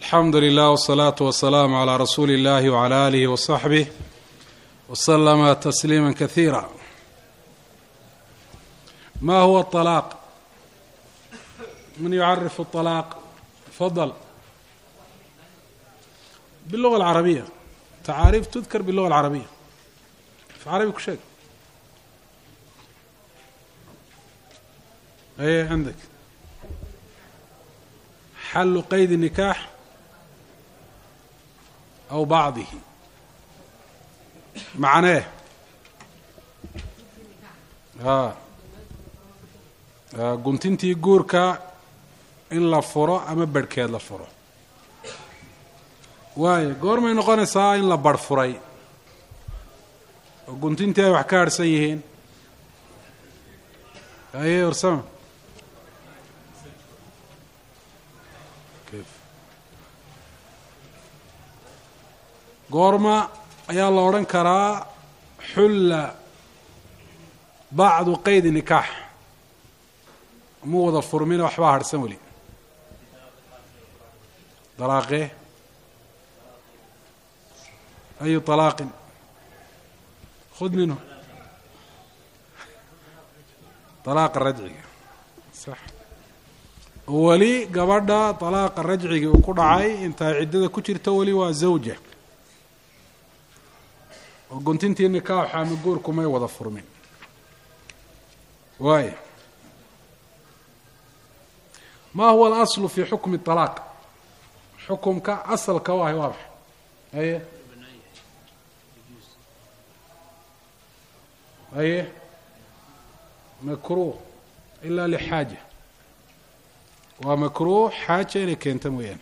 alxamdu lilah wsalaatu wasalaamu calaa rasuuli illahi wcala aalihi wasaxbih waslama tasliima kasiira ma huwa alaaq man yucarifu alaaq fadal biluga alcarabiya tacaariif tudkar biluga alcarabiya af carabi ku sheeg aye cindك xalu qayd النikaax aw bacdihi macnee a guntintii guurka in la furo ama berhkeed la furo waayo goormay noqonaysaa in la barh furay oo guntintii ay wax ka harhsan yihiin aye warsama goorma ayaa la odhan karaa xulla bacdu qaydi nikaax mu wada furmina waxbaa harhsan weli dalaaqee ayu طalaaqin khud minhu dalaaqa rajciga sax weli gabadha dalaaqa rajcigii uu ku dhacay intaa ciddada ku jirta weli waa zawja oo guntintii nikaaxa ama guurku may wada furmin waaya ma huwa alaslu fi xukmi طalaaq xukumka asalka u ahay waa maxay aye aye makruh ila lixaaja waa makruh xaaja inay keento mooyaane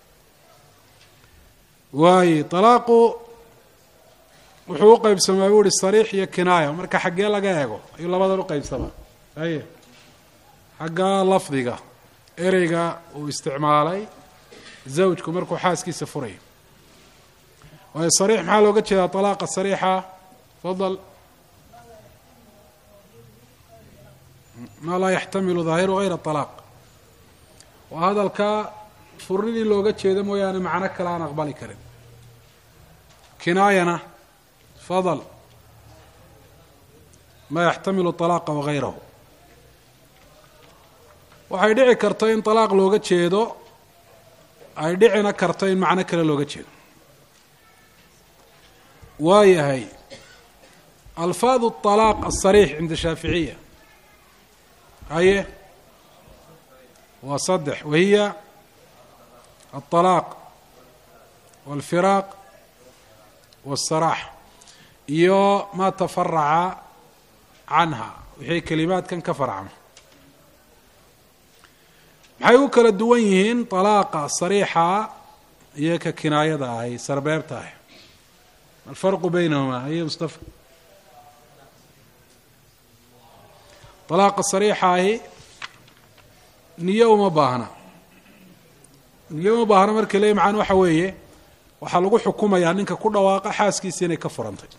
waaye طalaaqu wuxuu u qeybsamaa buu uhi sariix iyo kinaaya marka xaggee laga eego ayuu labadan uqeybsamaa aye xagga lafdiga ereyga uu isticmaalay zawjku markuu xaaskiisa furayo waayo sariix maxaa looga jeedaa طalaaqa sariixa fadal maa laa yaxtamilu daahiru hayra طalaaq waa hadalka furnidii looga jeedo mooyaane macno kale aan aqbali karin kinaayana fadl ma yaxtamilu طalaaqa wagayrahu waxay dhici karto in طalaaq looga jeedo ay dhicina karto in macno kale looga jeedo waayahay alfaad الطalaaq الصariix cinda shaaficiya haye waa saddex wahiya الطalaaq wاlfiraaq wالsaraax iyo maa tafaraca canha wixii kelimaadkan ka farcama maxay u kala duwan yihiin طalaaqa sariixa iyo ka kinaayada ahay sarbeebta ahy alfarqu beynahuma aye mustafa طalaaqa sariixa ahi niyo uma baahna niyo uma baahna marka le macaan waxa weeye waxaa lagu xukumayaa ninka ku dhawaaqa xaaskiisa inay ka furantay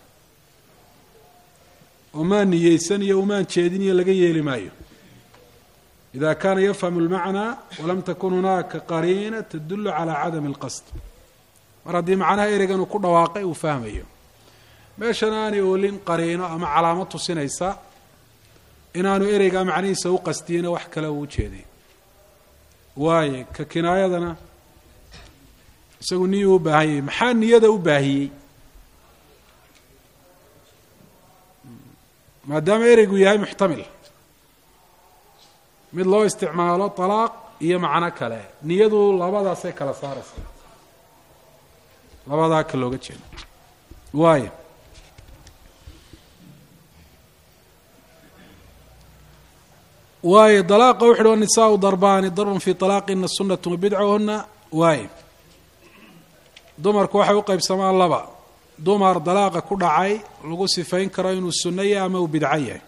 umaan niyeysan iyo umaan jeedin iyo laga yeeli maayo ida kaana yafhamu اlmacnaa walam takun hunaaka qariina tadulu calى cadami اlqasd mar haddii macnaha ereygan uu ku dhawaaqay uu fahmayo meeshana aanay oolin qariino ama calaamo tusinaysa inaanu ereygaa macnihiisa u qastiyina wax kale uu ujeeday waaye ka kinaayadana isagu niyuu u baahan yahay maxaa niyada u baahiyey maadaama ereygu yahay muxtamil mid loo isticmaalo طalaaq iyo macno kale niyadu labadaasay kala saaraysa labadaa ka looga jeedo waayo waayo dalaaqa wuxu uhi wanisaau darbaani darbun fi طalaaqina sunat wabidcahuna waayo dumarku waxay u qeybsamaan laba dumar dalaaqa ku dhacay lagu sifayn karo inuu sunno yahay ama uu bidco yahay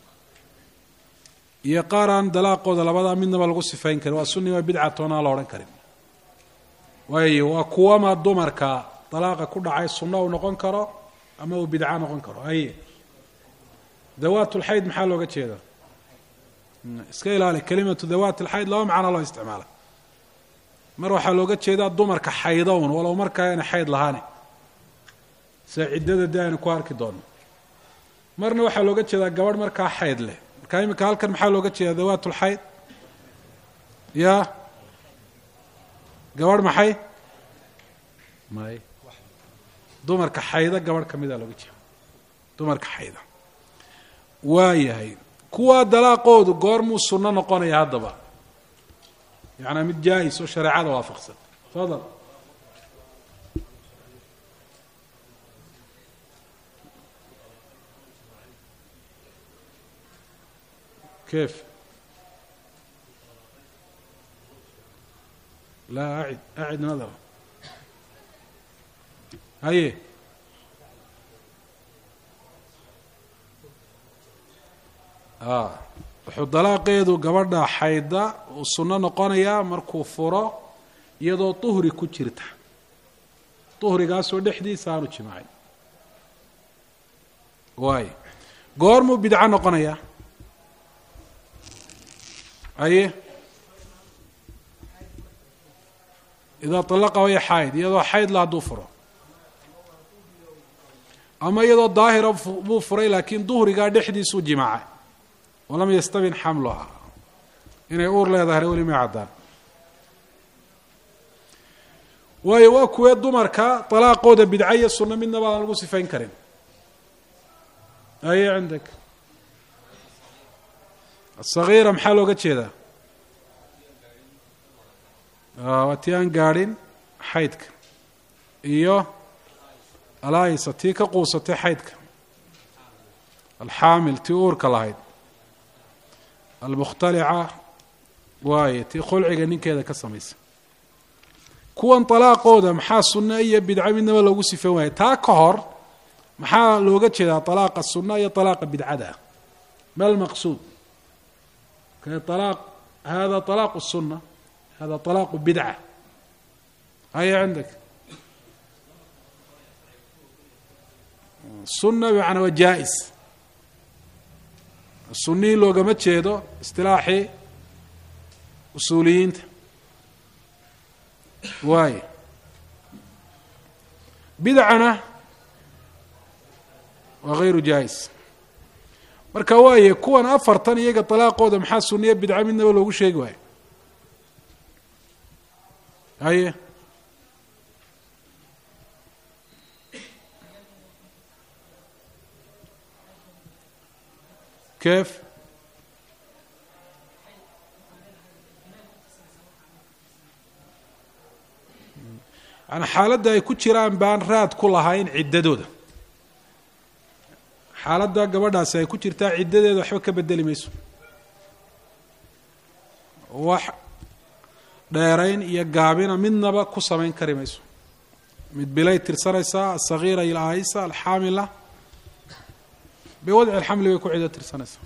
iyo qaar aan dalaaqooda labadaa midnaba lagu sifayn karin waa sunni waa bidca toonaan la odhan karin waayo waa kuwama dumarka dalaaqa ku dhacay sunno uu noqon karo ama uu bidco noqon karo aye dawaat lxayd maxaa looga jeeda iska ilaali kalimatu dawaat alxayd laba macno loo isticmaala mar waxaa looga jeedaa dumarka xaydown walow markaa ayna xayd lahaani sida ciddada de aynu ku arki doonno marna waxaa looga jeedaa gabadh markaa xayd leh markaa imika halkan maxaa looga jeedaa dawaatulxayd ya gabadh maxay may dumarka xayda gabadh ka mida looga jeeda dumarka xayda waayahay kuwaa dalaaqoodu goormuu sunno noqonaya haddaba yacanaa mid jaa-is oo shareecada waafaqsan fadal كيف لا أعد أعد نظرة هاي آه wuxuu dalaaqeedu gabadha xayda uu sunno noqonayaa markuu furo iyadoo duhri ku jirta duhrigaasoo dhexdiisa aanu jimaacin waayo goormuu bidco noqonayaa aye idaa طalaqa waya xayd iyadoo xayd la hadduu furo ama iyadoo daahira buu furay laakiin duhrigaa dhexdiisuu jimaacay walam yastabin xamluha inay uur leedahayna weli may caddaan waayo waa kuwee dumarka طalaaqooda bidca iyo sunno midnaba aan lagu sifayn karin aye cindak asagiira maxaa looga jeedaa waa tii aan gaadhin xaydka iyo alaayisa tii ka quusatay xaydka alxaamil tii uurka lahayd almukhtalica waaye tii khulciga ninkeeda ka samaysa kuwan طalaaqooda maxaa sunno iyo bidco midnaba loogu sifan waaya taa ka hor maxaa looga jeedaa طalaaqa sunna iyo طalaaqa bidcada ah ma lmaqsuud طلاق هذا طلاق السنة هذا طلاق بدعة هيا عندك السنة بمعنى وجائز السني لو قمت شيدو اصطلاحي أصوليين واي بدعنا وغير جائز marka waaye kuwan afartan iyaga طalaaqooda maxaa suniya bidca midnaba loogu sheegi waayo haye keef yani xaaladda ay ku jiraan baan raad ku lahayn ciddadooda xaaladda gabadhaasi ay ku jirtaa ciddadeeda waxba ka bedeli mayso wax dheerayn iyo gaabina midnaba ku samayn kari mayso mid bilay tirsanaysaa asagiira iyo aayisa alxaamila biwadci alxamli bay ku cido tirsanaysaa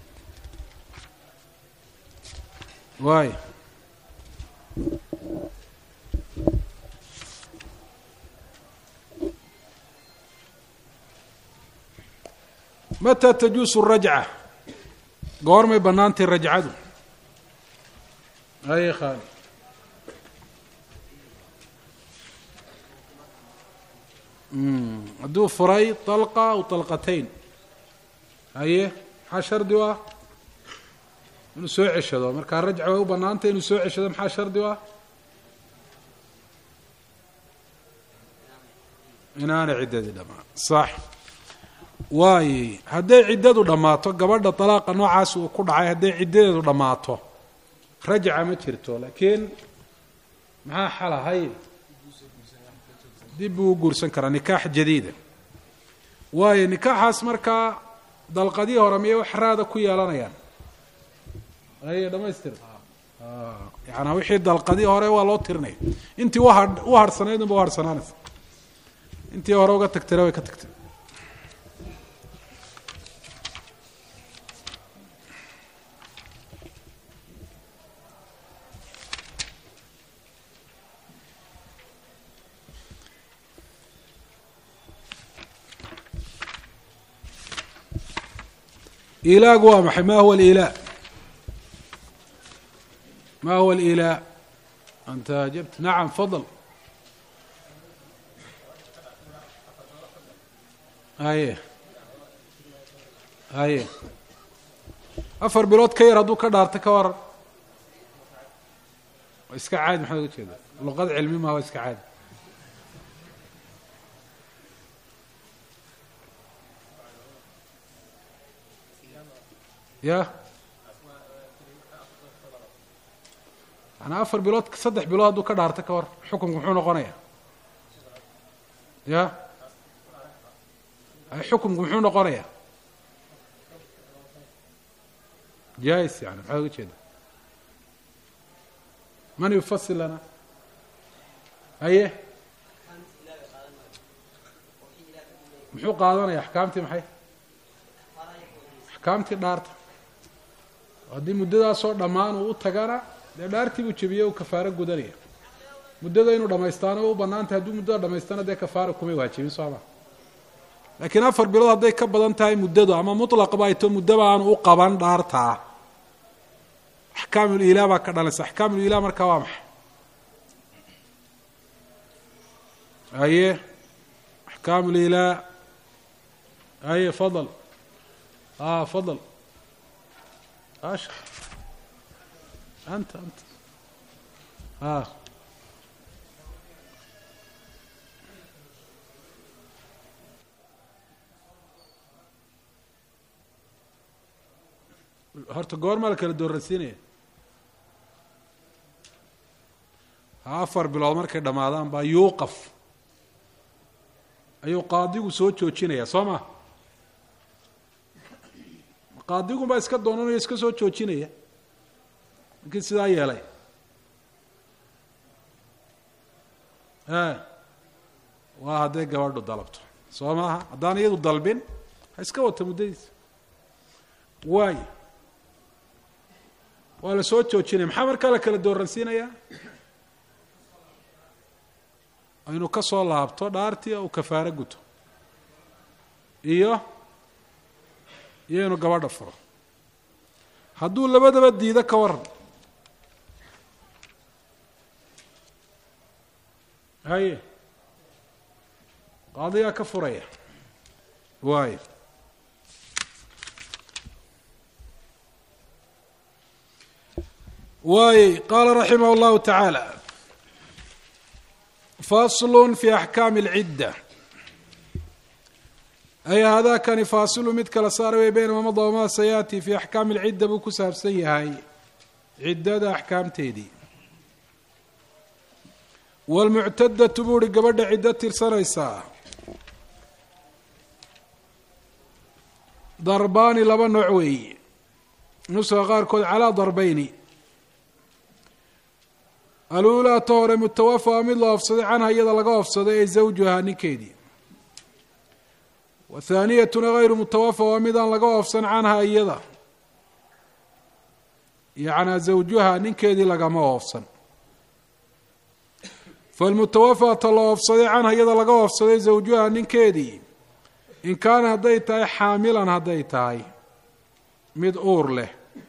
waay mata tajuusu rajca goormay bannaantay rajcadu haye khaali hadduu furay طalqa aw طalqatayn haye maxaa shardi u ah inuu soo ceshado markaa rajca way u bannaantay inuu soo ceshado maxaa shardi u ah inaana ciddadii dhamaan sax waaye hadday ciddadu dhammaato gabadha dalaaqa noocaas uu ku dhacay hadday ciddadeedu dhammaato rajca ma jirto laakiin maxaa xalahay dib buu u guursan karaa nikaax jadiida waayo nikaaxaas markaa dalqadii hore miyay wax raada ku yeelanayaan aye dhamaystir yaana wixii dalqadii hore waa loo tirinaya intii uha u harhsanayd unba u harhsanaanaysa intii hore uga tagtayna way ka tagtay ilaagu waa maxay ma huwa alilaa ma huwa alilaa anta ajabt nacam fadl haye haye afar bilood ka yar hadduu ka dhaarto ka waran waa iska caadi maxaad uga jeeda luqad cilmi maha waa iska caadi ya manaa afar bilood saddex bilood hadduu ka dhaarto ka war xukunku muxuu noqonaya ya xukunku muxuu noqonaya jais yani maxaad uga jeeda man yufasil lana haye muxuu qaadanaya axkaamtii maxay axkaamtii dhaarta haddii muddadaasoo dhammaan uu u tagana dee dhaartii buu jebiye uu kafaaro gudanaya muddada inuu dhamaystaana u banaantay hadduu muddada dhamaystana dee kafaara kumay waajibin sooma laakiin afar bilood hadday ka badan tahay muddadu ama mutlaqba ay to muddaba aanu u qaban dhaartaa axkaamulilaa baa ka dhalaysa axkaamulilaa markaa waa maxay haye axkaamulilaa haye fadl a fadl ash anta anta a horta goormaa la kala dooransiinaya afar bilood markay dhammaadaan baa yuuqaf ayuu qaadigu soo joojinaya soo ma qaadigun baa iska doonanayo iska soo joojinaya markii sidaa yeelay e waa hadday gabadhu dalabto soo maaha haddaan iyadu dalbin ha iska wata muddadiisa waay waa la soo joojinaya maxaa markaa la kala dooransiinayaa inuu ka soo laabto dhaartii uu kafaaro guto iyo iyo inuu gabadha furo hadduu labadaba diido ka waran haye qaadigaa ka furaya waayo waayey qaala raximah اllahu tacaala fasl fi axkaami اlcidda ay haadakani faasilu mid kala saara wey beyna mamada wamaa sayaati fi axkaami اlcidda buu ku saabsan yahay ciddada axkaamteedii wاlmuctadatu buu uhi gabadha ciddo tirsanaysaa darbaani laba nooc weeye nuska qaarkood calaa darbeyni aluulaa ta hore mutawafa waa mid la oofsaday canha iyada laga oofsaday ee zawjuhaa ninkeedii wathaaniyatuna hayru mutawafa waa midaan laga oofsan canha iyada yacnaa zawjuha ninkeedii lagama oofsan falmutawafa ta la oofsaday canha iyada laga oofsaday zawjuha ninkeedii in kaana hadday tahay xaamilan hadday tahay mid uur leh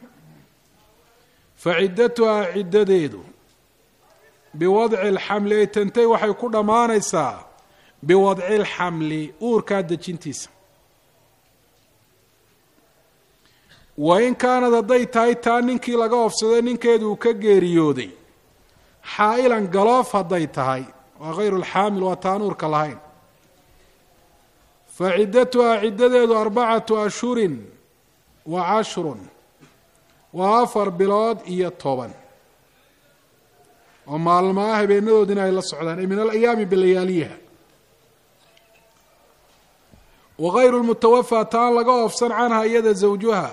fa ciddatuhaa ciddadeedu biwadci alxamli ay tantay waxay ku dhammaanaysaa biwadci alxamli uurkaa dejintiisa wa in kaanad hadday tahay taa ninkii laga oofsaday ninkeedu uu ka geeriyooday xaa'ilan galoof hadday tahay waa hayru lxaamil waa taan uurka lahayn fa ciddatuhaa ciddadeedu arbacatu ashhurin wa cashrun waa afar bilood iyo toban oo maalmaha habeenadoodina ay la socdaan ay min alayaami bilayaaliyiha wa hayru lmutawafa taan laga oofsan canha iyada zawjuha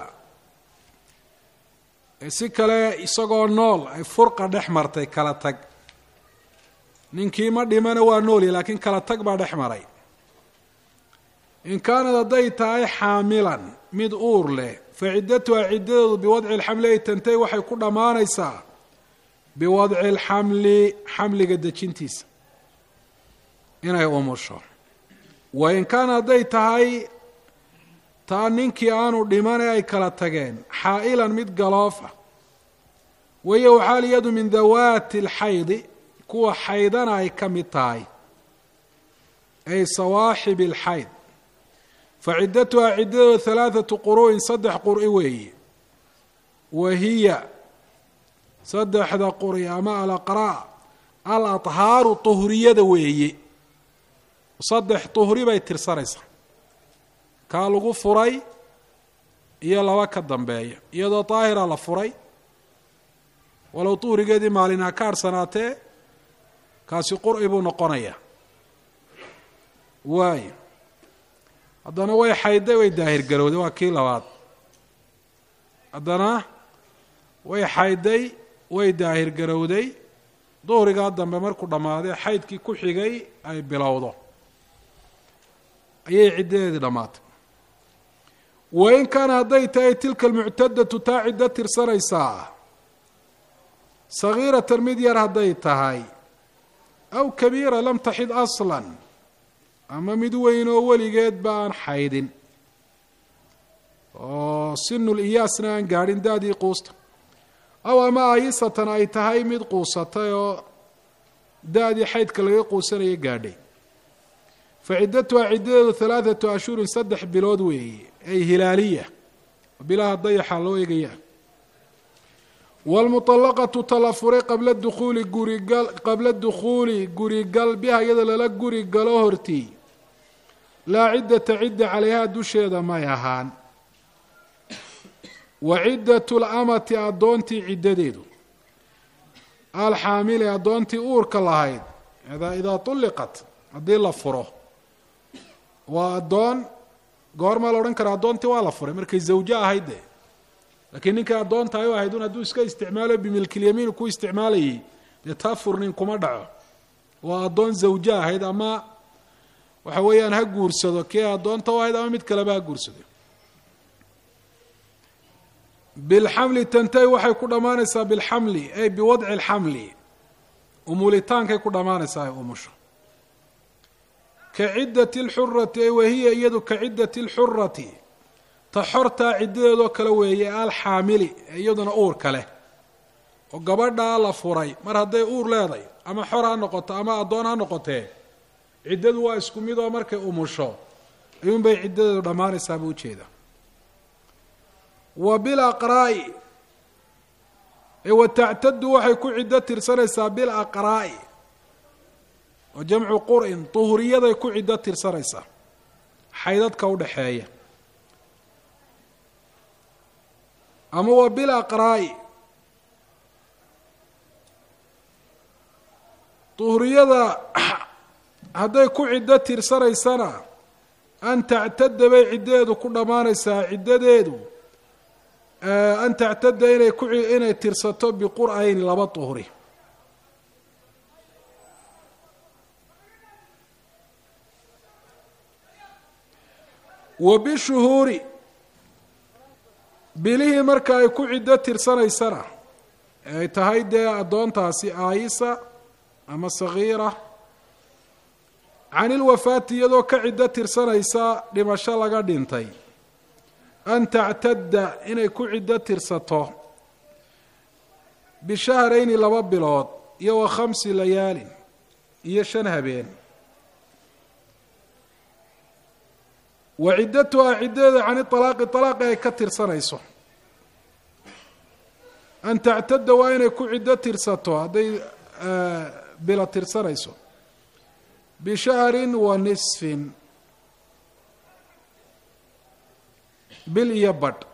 si kale isagoo nool ay furqa dhex martay kala tag ninkii ma dhimana waa noolya laakiin kala tag baa dhex maray in kaanad hadday tahay xaamilan mid uur leh fa ciddatuha ciddadeedu biwadci lxamli ay tantay waxay ku dhammaanaysaa biwadci alxamli xamliga dejintiisa inay umusho wa in kaana hadday tahay taa ninkii aanu dhimane ay kala tageen xaa'ilan mid galoofa wahiya waxaal iyadu min dawaati alxaydi kuwa xaydana ay ka mid tahay ay sawaaxibi alxayd fa ciddatuhaa ciddadooda halaathatu quru'in saddex qur'i weeye wa hiya saddexda quri ama alaqraa al athaaru tuhriyada weeye saddex tuhri bay tirsanaysaa kaa lagu furay iyo laba ka dambeeya iyadoo daahira la furay walow tuhrigeedii maalin ha ka harhsanaatee kaasi qur'i buu noqonayaa waayo haddana way xaydday way daahir garowday waa kii labaad haddana way xaydday way daahir garowday duhrigaa dambe markuu dhammaaday xaydkii ku xigay ay bilowdo ayay ciddadeedii dhammaatay wain kaana hadday tahay tilka almuctadatu taa ciddo tirsanaysaa sagiiratan mid yar hadday tahay aw kabiira lam taxid aslan ama mid weyn oo weligeed ba aan xaydin oo sinul iyaasna aan gaadhin da-dii quusta aw ama aayisatan ay tahay mid quusatay oo da-dii xaydka laga quusanaya gaadhay fa ciddatuhaa ciddadeedu halaathatu ashhurin saddex bilood weeye ay hilaaliya bilaha dayaxa loo eegaya waalmuطallaqatu tala furay qabla dukhuuli gurigal qabla dukhuuli gurigal biha iyada lala guri galo hortii laa ciddata cidda calayhaa dusheeda may ahaan wa ciddatu lamati addoontii ciddadeedu alxaamili addoontii uurka lahayd idaa tulliqat haddii la furo waa addoon goormaa la odhan karaa addoontii waa la furay markay zawjo ahayd de laakiin ninkay addoonta ay u ahayd un hadduu iska isticmaalo bimilkilyamiin ku isticmaalayay dee taa furnin kuma dhaco waa addoon zawjo ahayd ama waxa weeyaan ha guursado kii addoonta u ahayd ama mid kaleba ha guursado bilxamli tantay waxay ku dhammaanaysaa bilxamli ay biwadci alxamli umulitaankay ku dhammaanaysaa ay umusho ka ciddati alxurati ay wahiya iyadu ka ciddati alxurati ta xortaa ciddadeedoo kale weeye alxaamili ee iyaduna uurka leh oo gabadhaa la furay mar hadday uur leeday ama xor ha noqoto ama addoon ha noqotee ciddadu waa isku mid oo markay umusho ayuunbay ciddadeedu dhammaanaysaa buu ujeeda wa bilaqraa'i wa tactadu waxay ku ciddo tirsanaysaa bilaqraa'i oo jamcu qur'in duhuriyaday ku ciddo tirsanaysaa xaydadka udhaxeeya ama wa bilaqraa'i duhriyada hadday ku ciddo tirsanaysana an tactada bay ciddadeedu ku dhammaanaysaa ciddadeedu an tactada inay ku inay tirsato biqur'ayni laba duhri wa bishuhuuri bilihii marka ay ku ciddo tirsanaysana ay tahay dee addoontaasi aayisa ama sagiira can ilwafaati iyadoo ka ciddo tirsanaysa dhimasho laga dhintay an tactadda inay ku ciddo tirsato bishahrayni laba bilood iyo wa khamsi layaalin iyo shan habeen wa ciddatuhaa ciddadeeda can ialaaqi alaaqi ay ka tirsanayso an tactadda waa inay ku ciddo tirsato hadday bilo tirsanayso bishahrin wa nisfin bil iyo badh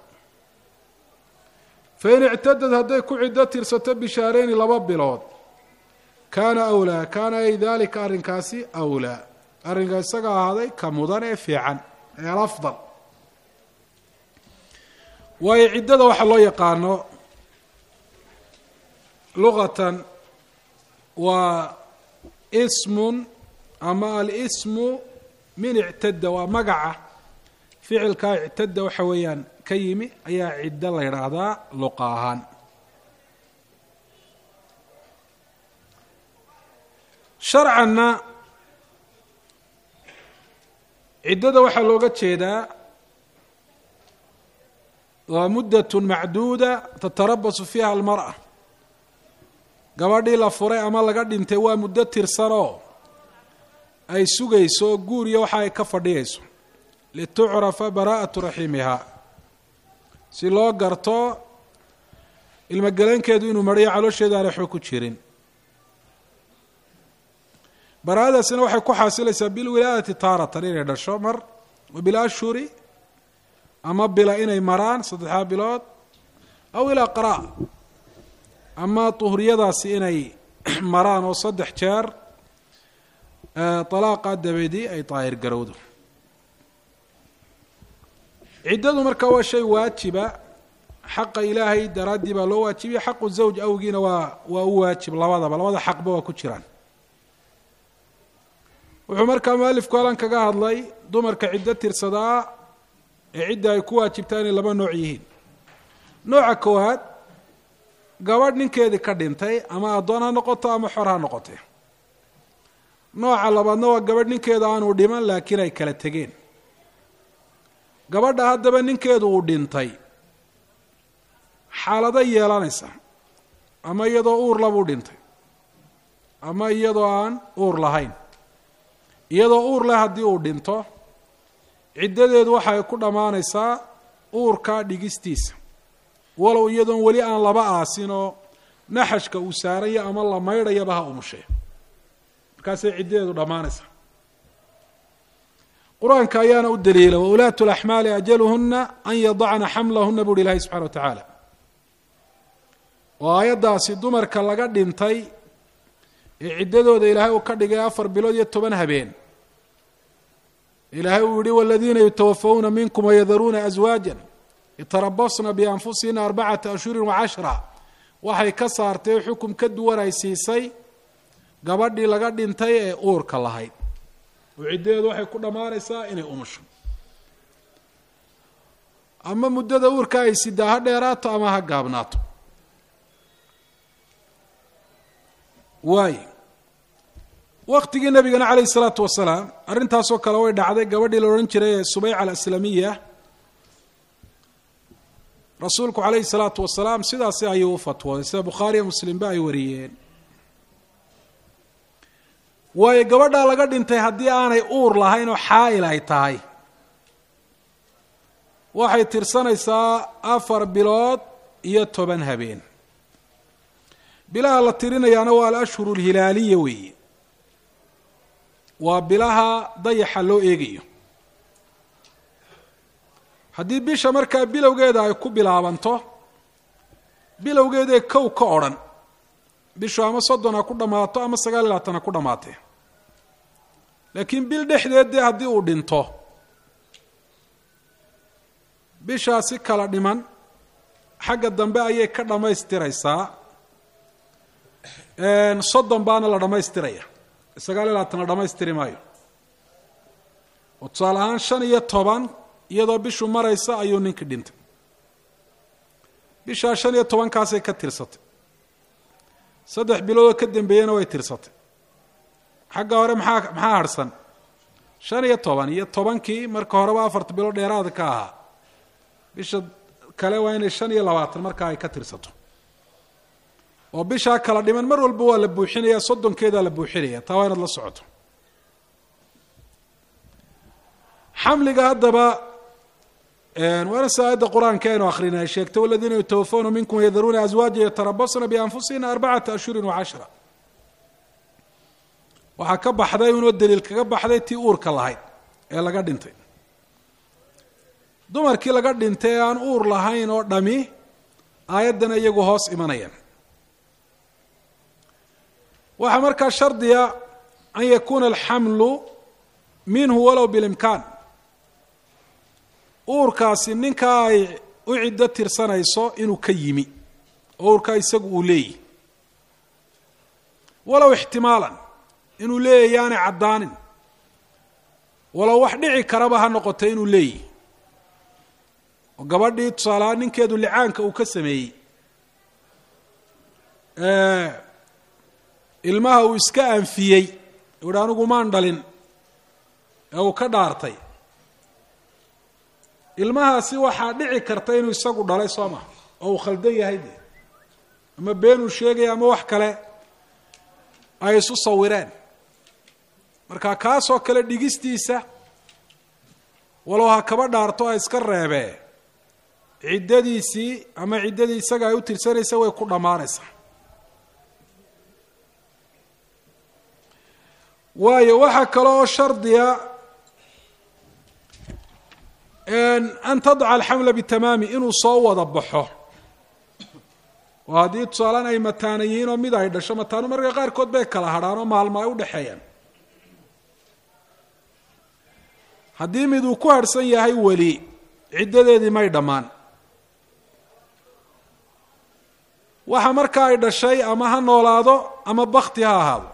fain ictadad hadday ku ciddo tirsato bishaareyni laba bilood kaana awlaa kaana ay dalika arrinkaasi awlaa arrinka isaga ahaaday ka mudan ee fiican ee alafdal waayo ciddada waxaa loo yaqaano luqatan waa ismun ama alismu min ictadda waa magaca ficilkaa ictadda waxa weeyaan ka yimi ayaa ciddo la yidhaahdaa luqa ahaan sharcanna ciddada waxaa looga jeedaa waa muddatun macduuda tatarabasu fiiha almar'a gabadhii la furay ama laga dhintay waa muddo tirsanoo ay sugayso guur iyo waxa ay ka fadhiyayso litucrafa baraa'atu raxiimihaa si loo garto ilmogelankeedu inuu marhiyo caloosheeda aanay xog ku jirin baraa'adaasina waxay ku xaasilaysaa bilwilaadati taaratan inay dhasho mar wa bilashhuri ama bila inay maraan saddexdaa bilood aw ilaa qara' ama duhriyadaasi inay maraan oo saddex jeer dalaaqa dabedi ay daahir garowdo ciddadu marka waa shay waajiba xaqa ilaahay daraaddii baa loo waajibiya xaqu zawj awgiina waa waa u waajib labadaba labada xaqba waa ku jiraan wuxuu markaa mualifku halan kaga hadlay dumarka ciddo tirsadaa ee cidda ay ku waajibtaa inay laba nooc yihiin nooca koowaad gabadh ninkeedii ka dhintay ama addoon ha noqoto ama xor ha noqote nooca labaadna waa gabadh ninkeeda aanu dhiman laakiin ay kala tegeen gabadha haddaba ninkeedu uu dhintay xaalado yeelanaysa ama iyadoo uur labuu dhintay ama iyadoo aan uur lahayn iyadoo uur leh haddii uu dhinto ciddadeedu waxay ku dhammaanaysaa uurka dhigistiisa walow iyadoon weli aan laba aasin oo naxashka uu saaraya ama la maydhayaba ha umushe markaasay ciddadeedu dhammaanaysaa qur-aanka ayaana u daliila waulaatu laxmaali ajaluhuna an yadacna xamlahuna buuhi ilaahi subxana wa tacaala oo aayaddaasi dumarka laga dhintay ee ciddadooda ilaahay uu ka dhigay afar bilood iyo toban habeen ilaahay uu yihi waladiina yutawafawna minkum wayadaruuna aswaaja yatarabasna bianfusihina arbacata ashhurin wacashra waxay ka saartay xukum ka duwan ay siisay gabadhii laga dhintay ee uurka lahayd oo ciddadeedu waxay ku dhammaanaysaa inay umusho ama muddada uurka ay sidaa ha dheeraato ama ha gaabnaato waayo waktigii nabigana calayh isalaatu wasalaam arrintaasoo kale way dhacday gabadhii la odhan jiray ee subeyca alaslamiya rasuulku calayhi salaatu wasalaam sidaasi ayuu u fatwooday sida bukhaariya muslimba ay wariyeen waayo gabadhaa laga dhintay haddii aanay uur lahayn oo xaa'il ay tahay waxay tirsanaysaa afar bilood iyo toban habeen bilaha la tirinayaana waa alashhuru alhilaaliya weeye waa bilaha dayaxa loo eegayo haddii bisha markaa bilowgeeda ay ku bilaabanto bilowgeedae kow ka odhan bishu ama soddon ha ku dhammaato ama sagaal iyo labaatan ha ku dhammaatee laakiin bil dhexdeed dee haddii uu dhinto bishaasi kala dhiman xagga dambe ayay ka dhammaystiraysaa soddon baana la dhammaystiraya sagaal iyo labaatan la dhammaystiri maayo oo tusaale ahaan shan iyo toban iyadoo bishu maraysa ayuu ninkii dhintay bishaa shan iyo tobankaasay ka tirsatay saddex biloodoo ka dambeeyena way tirsatay xagga hore maxaa maxaa harhsan shan iyo toban iyo tobankii marka horeba afarta bilood dheeraada ka ahaa bisha kale waa inay shan iyo labaatan markaa ay ka tirsato oo bishaa kala dhiman mar walba waa la buuxinaya soddonkeedaa la buuxinaya taa waa inaad la socoto xamliga haddaba waana si aayadda qur-aanka aynu akhrina ay sheegtay waladiina yutawafawna minkum yadaruuna aswaaja yatarabasna bianfusihina arbacata ashhurin wacashra waxaa ka baxday unoo daliil kaga baxday tii uurka lahayd ee laga dhintay dumarkii laga dhintay ee aan uur lahayn oo dhami aayaddana iyagu hoos imanayaan waxaa markaa shardiya an yakuuna alxamlu minhu walow bilimkaan uurkaasi ninkaa ay u ciddo tirsanayso inuu ka yimi oo uurkaa isagu uu leeyahy walow ixtimaalan inuu leeyahy yaanay caddaanin walow wax dhici karaba ha noqoto inuu leeyahy oo gabadhii tusaalahaa ninkeedu licaanka uu ka sameeyey ilmaha uu iska anfiyey u hi anigu maan dhalin ee uu ka dhaartay ilmahaasi waxaa dhici karta inuu isagu dhalay soo maha oo uu khaldan yahay de ama been uu sheegaya ama wax kale ay isu sawireen marka kaasoo kale dhigistiisa walow ha kaba dhaarto a iska reebee ciddadiisii ama ciddadii isaga ay u tirsanaysa way ku dhammaanaysaa waayo waxaa kale oo shardiga an tadca alxamla bitamaami inuu soo wada baxo oo haddii tusaalaan ay mataana yihiin oo mid ay dhasho mataanu marka qaarkood bay kala hadhaan oo maalmo ay u dhexeeyaan haddii mid uu ku harhsan yahay weli ciddadeedii may dhammaan waxa marka ay dhashay ama ha noolaado ama bakti ha ahaado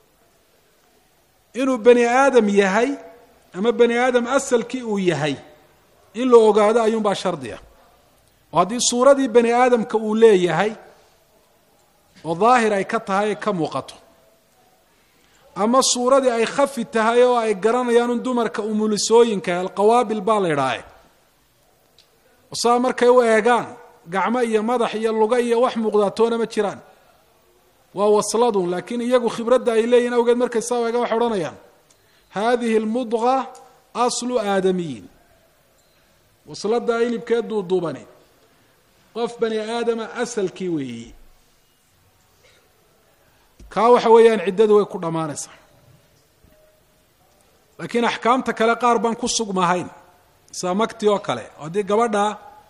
inuu bani aadam yahay ama bani aadam asalkii uu yahay in la ogaado ayuunbaa shardiga oo haddii suuradii bani aadamka uu leeyahay oo daahir ay ka tahay ay ka muuqato ama suuradii ay khafi tahay oo ay garanayaan un dumarka umulisooyinka alqawaabil baa la idhaahe saa markay u eegaan gacmo iyo madax iyo luga iyo wax muuqdaatoona ma jiraan waa wasladun laakiin iyagu khibradda ay leeyihin awgeed markay saa eegaan waxay odhanayaan hadihi almudqa aslu aadamiyin wasladda hilibkee duuduubani qof bani aadama asalkii weeyi kaa waxa weeyaan ciddadu way ku dhammaanaysaa laakiin axkaamta kale qaar baan ku sugmahayn sida makti oo kale haddii gabadha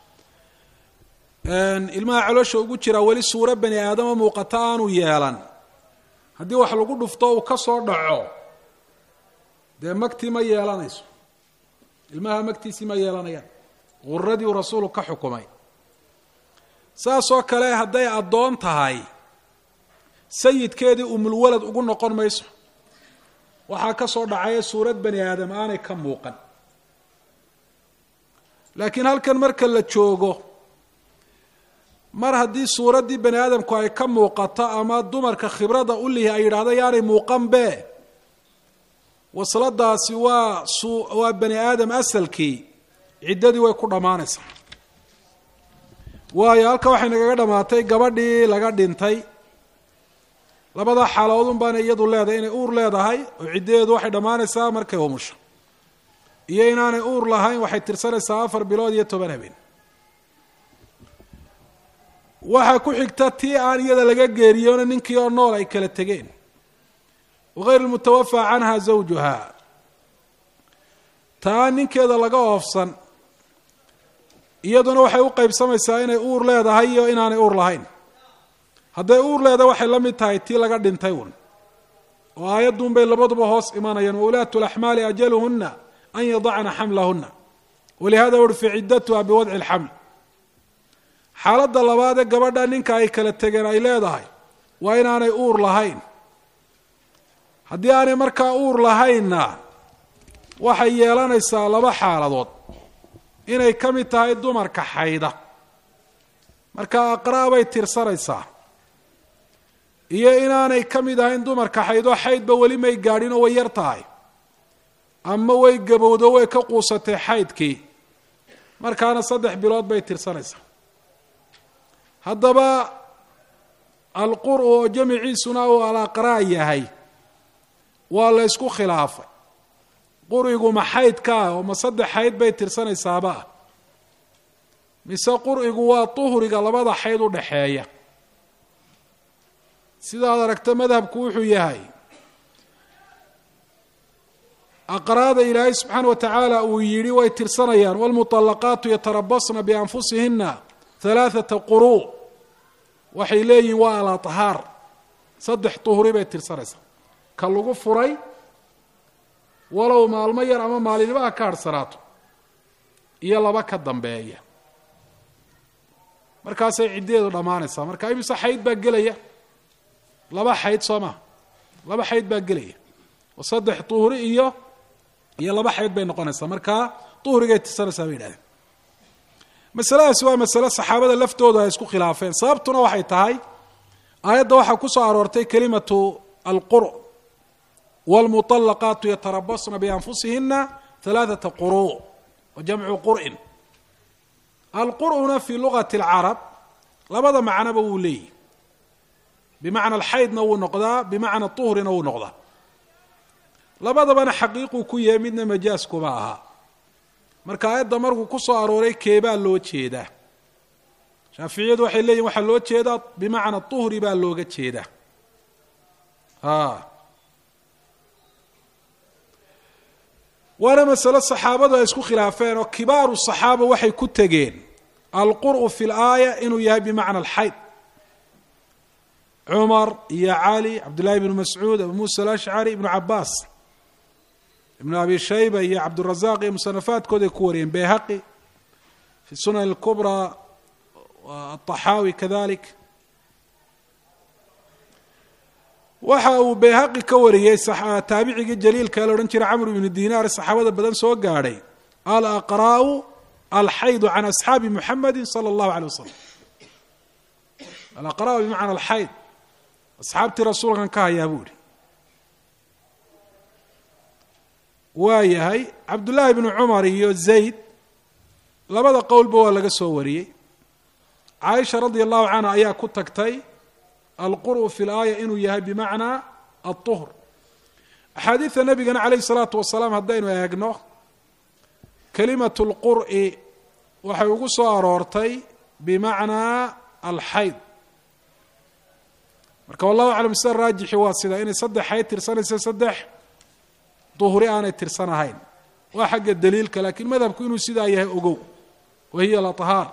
ilmaha caloosha ugu jiraa weli suuro bani aadama muuqata aanu yeelan haddii wax lagu dhufto uu ka soo dhaco dee makti ma yeelanayso ilmaha magtiisii ma yeelanayaan guradii uu rasuulku ka xukumay saasoo kale hadday addoon tahay sayidkeedii umulwalad ugu noqon mayso waxaa ka soo dhacaya suurad bani aadam aanay ka muuqan laakiin halkan marka la joogo mar haddii suuraddii bani aadamku ay ka muuqato ama dumarka khibradda u lihi ay yidhahdo yaanay muuqanbe wasladaasi waa waa bani aadam asalkii ciddadii way ku dhammaanaysaa waayo halka waxay nagaga dhammaatay gabadhii laga dhintay labada xaaloodun baana iyadu leedahay inay uur leedahay oo ciddadeedu waxay dhammaanaysaa markay umusho iyo inaanay uur lahayn waxay tirsanaysaa afar bilood iyo toban habeen waxaa ku xigta tii aan iyada laga geeriyoona ninkii oo nool ay kala tegeen wagayr lmutawafaa canha zawjuha taa ninkeeda laga oofsan iyaduna waxay u qeybsamaysaa inay uur leedahay iyo inaanay uur lahayn hadday uur leedahay waxay la mid tahay tii laga dhintay un oo aayadduun bay labaduba hoos imanayaan waulaatu laxmaali ajaluhuna an yadacna xamlahuna walihada urfi ciddatuha biwadci lxaml xaaladda labaadee gabadha ninka ay kala tegeen ay leedahay waa inaanay uur lahayn haddii aanay markaa uur lahaynna waxay yeelanaysaa laba xaaladood inay ka mid tahay dumarka xayda marka aqraa bay tirsanaysaa iyo inaanay ka mid ahayn dumarka xaydoo xaydba weli may gaadhin oo way yar tahay ama way gabowdo way ka quusatay xaydkii markaana saddex bilood bay tirsanaysaa haddaba alqur oo jamiciisuna uu alaqraa yahay waa la ysku khilaafay qurigu ma xaydka ah oo ma saddex xayd bay tirsanaysaaba ah mise qurigu waa tuhriga labada xayd u dhaxeeya sidaad aragta madhabku wuxuu yahay aqraada ilaahay subxaana wa tacaala uu yidhi way tirsanayaan wاlmuطalaqaatu yatarabasna bianfusihina halaaثata quruu waxay leeyihin waa alaطhaar saddex tuhri bay tirsanaysaa ka lagu furay walow maalmo yar ama maalinnimaha ka harhsanaato iyo laba ka dambeeya markaasay ciddadeedu dhammaanaysaa marka imise xayd baa gelaya laba xayd soo maha laba xayd baa gelaya oo saddex tuhri iyo iyo laba xayd bay noqonaysaa markaa duhrigay tirsanaysaa bay yidhahdeen masaladaasi waa masale saxaabada laftooda ay isku khilaafeen sababtuna waxay tahay aayadda waxaa ku soo aroortay kelimatu alqur wاlmuطalaqaatu yatarabasna bianfusihina halaaثata quru wa jamcu qur'in alqur'una fi lugati اlcarab labada macnoba wuu leeyihi bimacna alxaydna wuu noqdaa bimacna tuhrina wuu noqdaa labadabana xaqiiquu ku yahay midna majaas kuma aha marka aayadda markuu ku soo arooray keebaa loo jeedaa shaaficiyadu waxay leeyihin waxaa loo jeedaa bimacna tuhri baa looga jeedaa a waana masalo saxaabadu ay isku khilaafeen oo kibaaru saxaaba waxay ku tegeen alqur'u fi laaya inuu yahay bimacna alxayd cumar iyo cali cabdullahi bnu mascuud abu muusa alashcari ibnu cabaas ibnu abi shayba iyo cabdurazaq iyo musanafaadkooday ku wariyeen beyhaqi fi sunan اlkubraa aلطaxaawi kadalik waxa uu beyhaqi ka wariyey taabicigii jaliilka la odhan jiray camr ibnu dinaar saxaabada badan soo gaadhay alaqra'u alxaydu can asxaabi muxamadi salى اllahu alيه wasalam alaqra'u bimacna alxayd asxaabtii rasuulkan ka hayaa buu ihi waa yahay cabdullaahi bnu cumar iyo zayd labada qowlba waa laga soo wariyey caaisha radia allahu canha ayaa ku tagtay alqur'u fi laaya inuu yahay bimacnaa alطuhr axaadiida nabigana calayh الsalaatu wasalaam haddaynu eegno kelimatu اlqur'i waxay ugu soo aroortay bimacnaa alxayd marka wallahu aclam sida raajixi waa sida inay saddex xayd tirsanaysa saddex duhri aanay tirsan ahayn waa xagga daliilka lakiin madhabku inuu sidaa yahay ogow wa hiya alahaar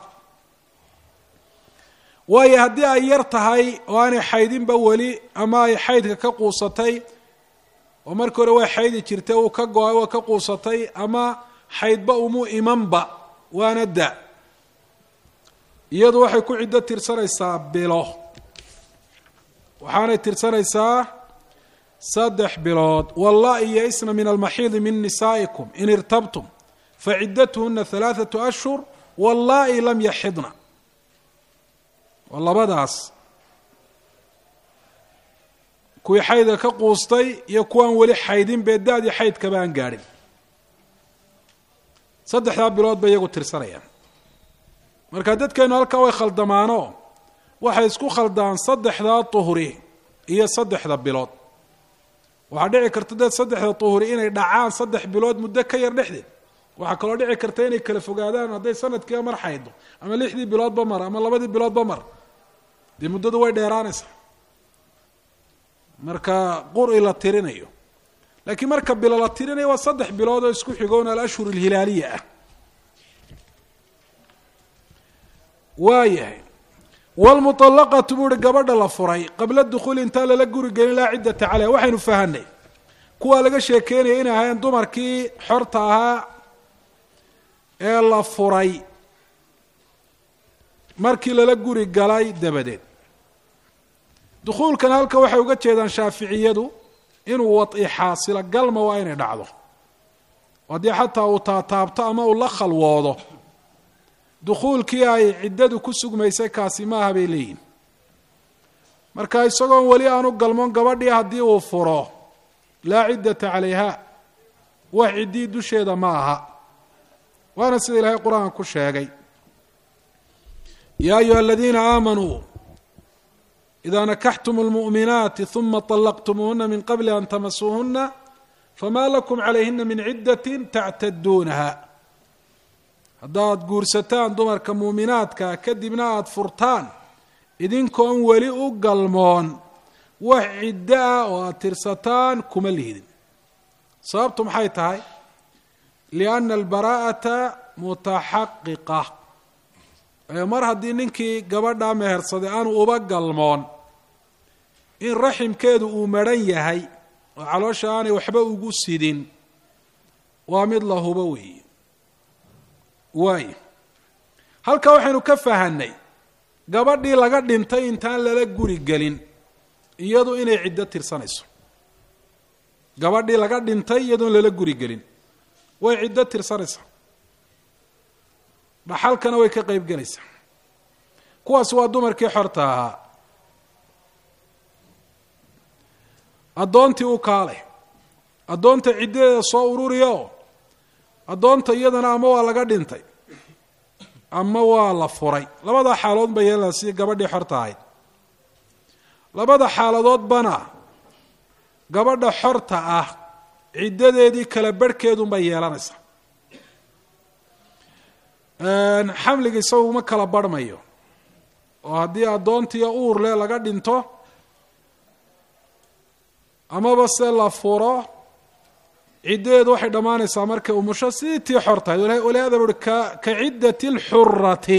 waayo haddii ay yar tahay oo aanay xaydinba weli ama ay xaydka ka quusatay oo markii hore waa xaydi jirtay uu ka go-ay waa ka quusatay ama xaydba umu imanba waana da iyadu waxay ku ciddo tirsanaysaa bilo waxaanay tirsanaysaa saddex bilood walla iyo isna min almaxiidi min nisaa'ikum in irtabtum faciddatuhuna halaaثatu ashhur wallaa'i lam yaxidna waa labadaas kuwii xaydka ka quustay iyo kuwaan weli xaydin bee da-dii xaydkaba aan gaadhin saddexdaa bilood bay iyagu tirsanayaan marka dadkeenu halkaa way khaldamaano waxay isku khaldaan saddexdaa tuhri iyo saddexda bilood waxaa dhici karta dad saddexda tuhri inay dhacaan saddex bilood muddo ka yar dhexdeed waxaa kaloo dhici karta inay kala fogaadaan hadday sanadkiiba mar xaydo ama lixdii biloodba mar ama labadii biloodba mar dee muddadu way dheeraanaysaa marka quri la tirinayo laakiin marka bilo la tirinayo waa saddex bilood oo isku xigoon alashhur alhilaaliya ah waayahay wlmuطalaqatu buu uhi gabadha la furay qabla dukuuli intaan lala guri gelin laa ciddata caleyha waxaynu fahanay kuwaa laga sheekeynaya inay ahayn dumarkii xorta ahaa ee la furay markii lala guri galay dabadeed dukhuulkan halka waxay uga jeedaan shaaficiyadu inuu wad'i xaasilo galma waa inay dhacdo haddii xataa uu taataabto ama uu la khalwoodo dukhuulkii ay ciddadu ku sugmaysay kaasi maaha bay leeyihin marka isagoon weli aanu galmoon gabadhii haddii uu furo laa ciddata calayha wax ciddii dusheeda ma aha waana sida ilaahay qur-aanka ku sheegay yaa ayuha aladiina aamanuu idaa nakaxtum lmu'minaati huma طalaqtumuuhuna min qabli an tamasuuhuna fama lakum calayhina min ciddati tactaduunaha haddaad guursataan dumarka muuminaadka kadibna aada furtaan idinkoon weli u galmoon wax ciddo ah oo aada tirsataan kuma lihidin sababtu maxay tahay lianna albaraa'ata mutaxaqiqa mar haddii ninkii gabadhaa mehersaday aanu uba galmoon in raximkeedu uu madhan yahay oo caloosha aanay waxba ugu sidin waa mid la hubo weeye waayo halkaa waxaynu ka fahanay gabadhii laga dhintay intaan lala guri gelin iyadu inay ciddo tirsanayso gabadhii laga dhintay iyadoon lala guri gelin way ciddo tirsanaysaa dhaxalkana way ka qeyb gelaysaa kuwaas waa dumarkii xorta ahaa addoontii u kaale addoonta ciddadeeda soo ururiyo addoonta iyadana ama waa laga dhintay ama waa la furay labadaa xaalood ba yeelaa sidii gabadhii xorta ahayd labada xaaladoodbana gabadha xorta ah ciddadeedii kala barhkeedunbay yeelanaysaa xamliga isagu ma kala barhmayo oo haddii addoontiiyo uur leh laga dhinto amaba se la furo ciddadeedu waxay dhammaanaysaa markay umusho sidii tii xor tahay walihaada buuhi ka ka ciddati اlxurati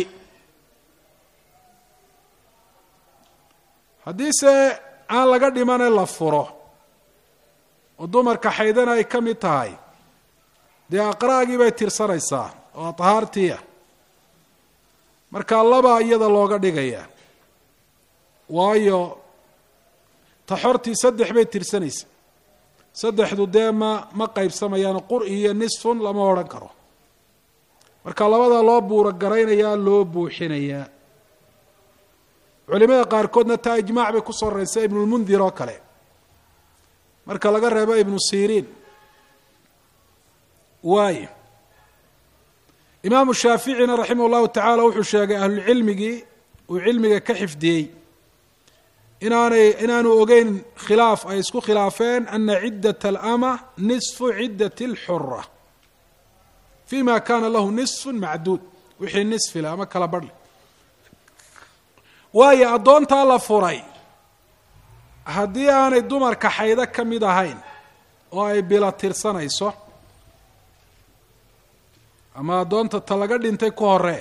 haddiise aan laga dhimane la furo oo dumarka xaydana ay ka mid tahay dee aqra'gii bay tirsanaysaa oo tahaartiia marka laba iyada looga dhigaya waayo taxortii saddex bay tirsanaysa saddexdu dee ma ma qaybsamayaan qur- iyo nisfun lama odhan karo marka labada loo buuro garaynayaa loo buuxinayaa culimada qaarkoodna taa ijmaac bay ku soo raraysa ibnulmundir oo kale marka laga reebo ibnu siriin waayo imaamu shaaficina raximah llahu tacaala wuxuu sheegay ahlulcilmigii uu cilmiga ka xifdiyey inaanay inaanu ogeyn khilaaf ay isku khilaafeen ana ciddat alama nisfu ciddat اlxura fi ma kana lahu nisfu macduud wixii nisfile ama kala barhle waayo addoontaa la furay haddii aanay dumarka xaydo ka mid ahayn oo ay bila tirsanayso ama addoonta ta laga dhintay ku horee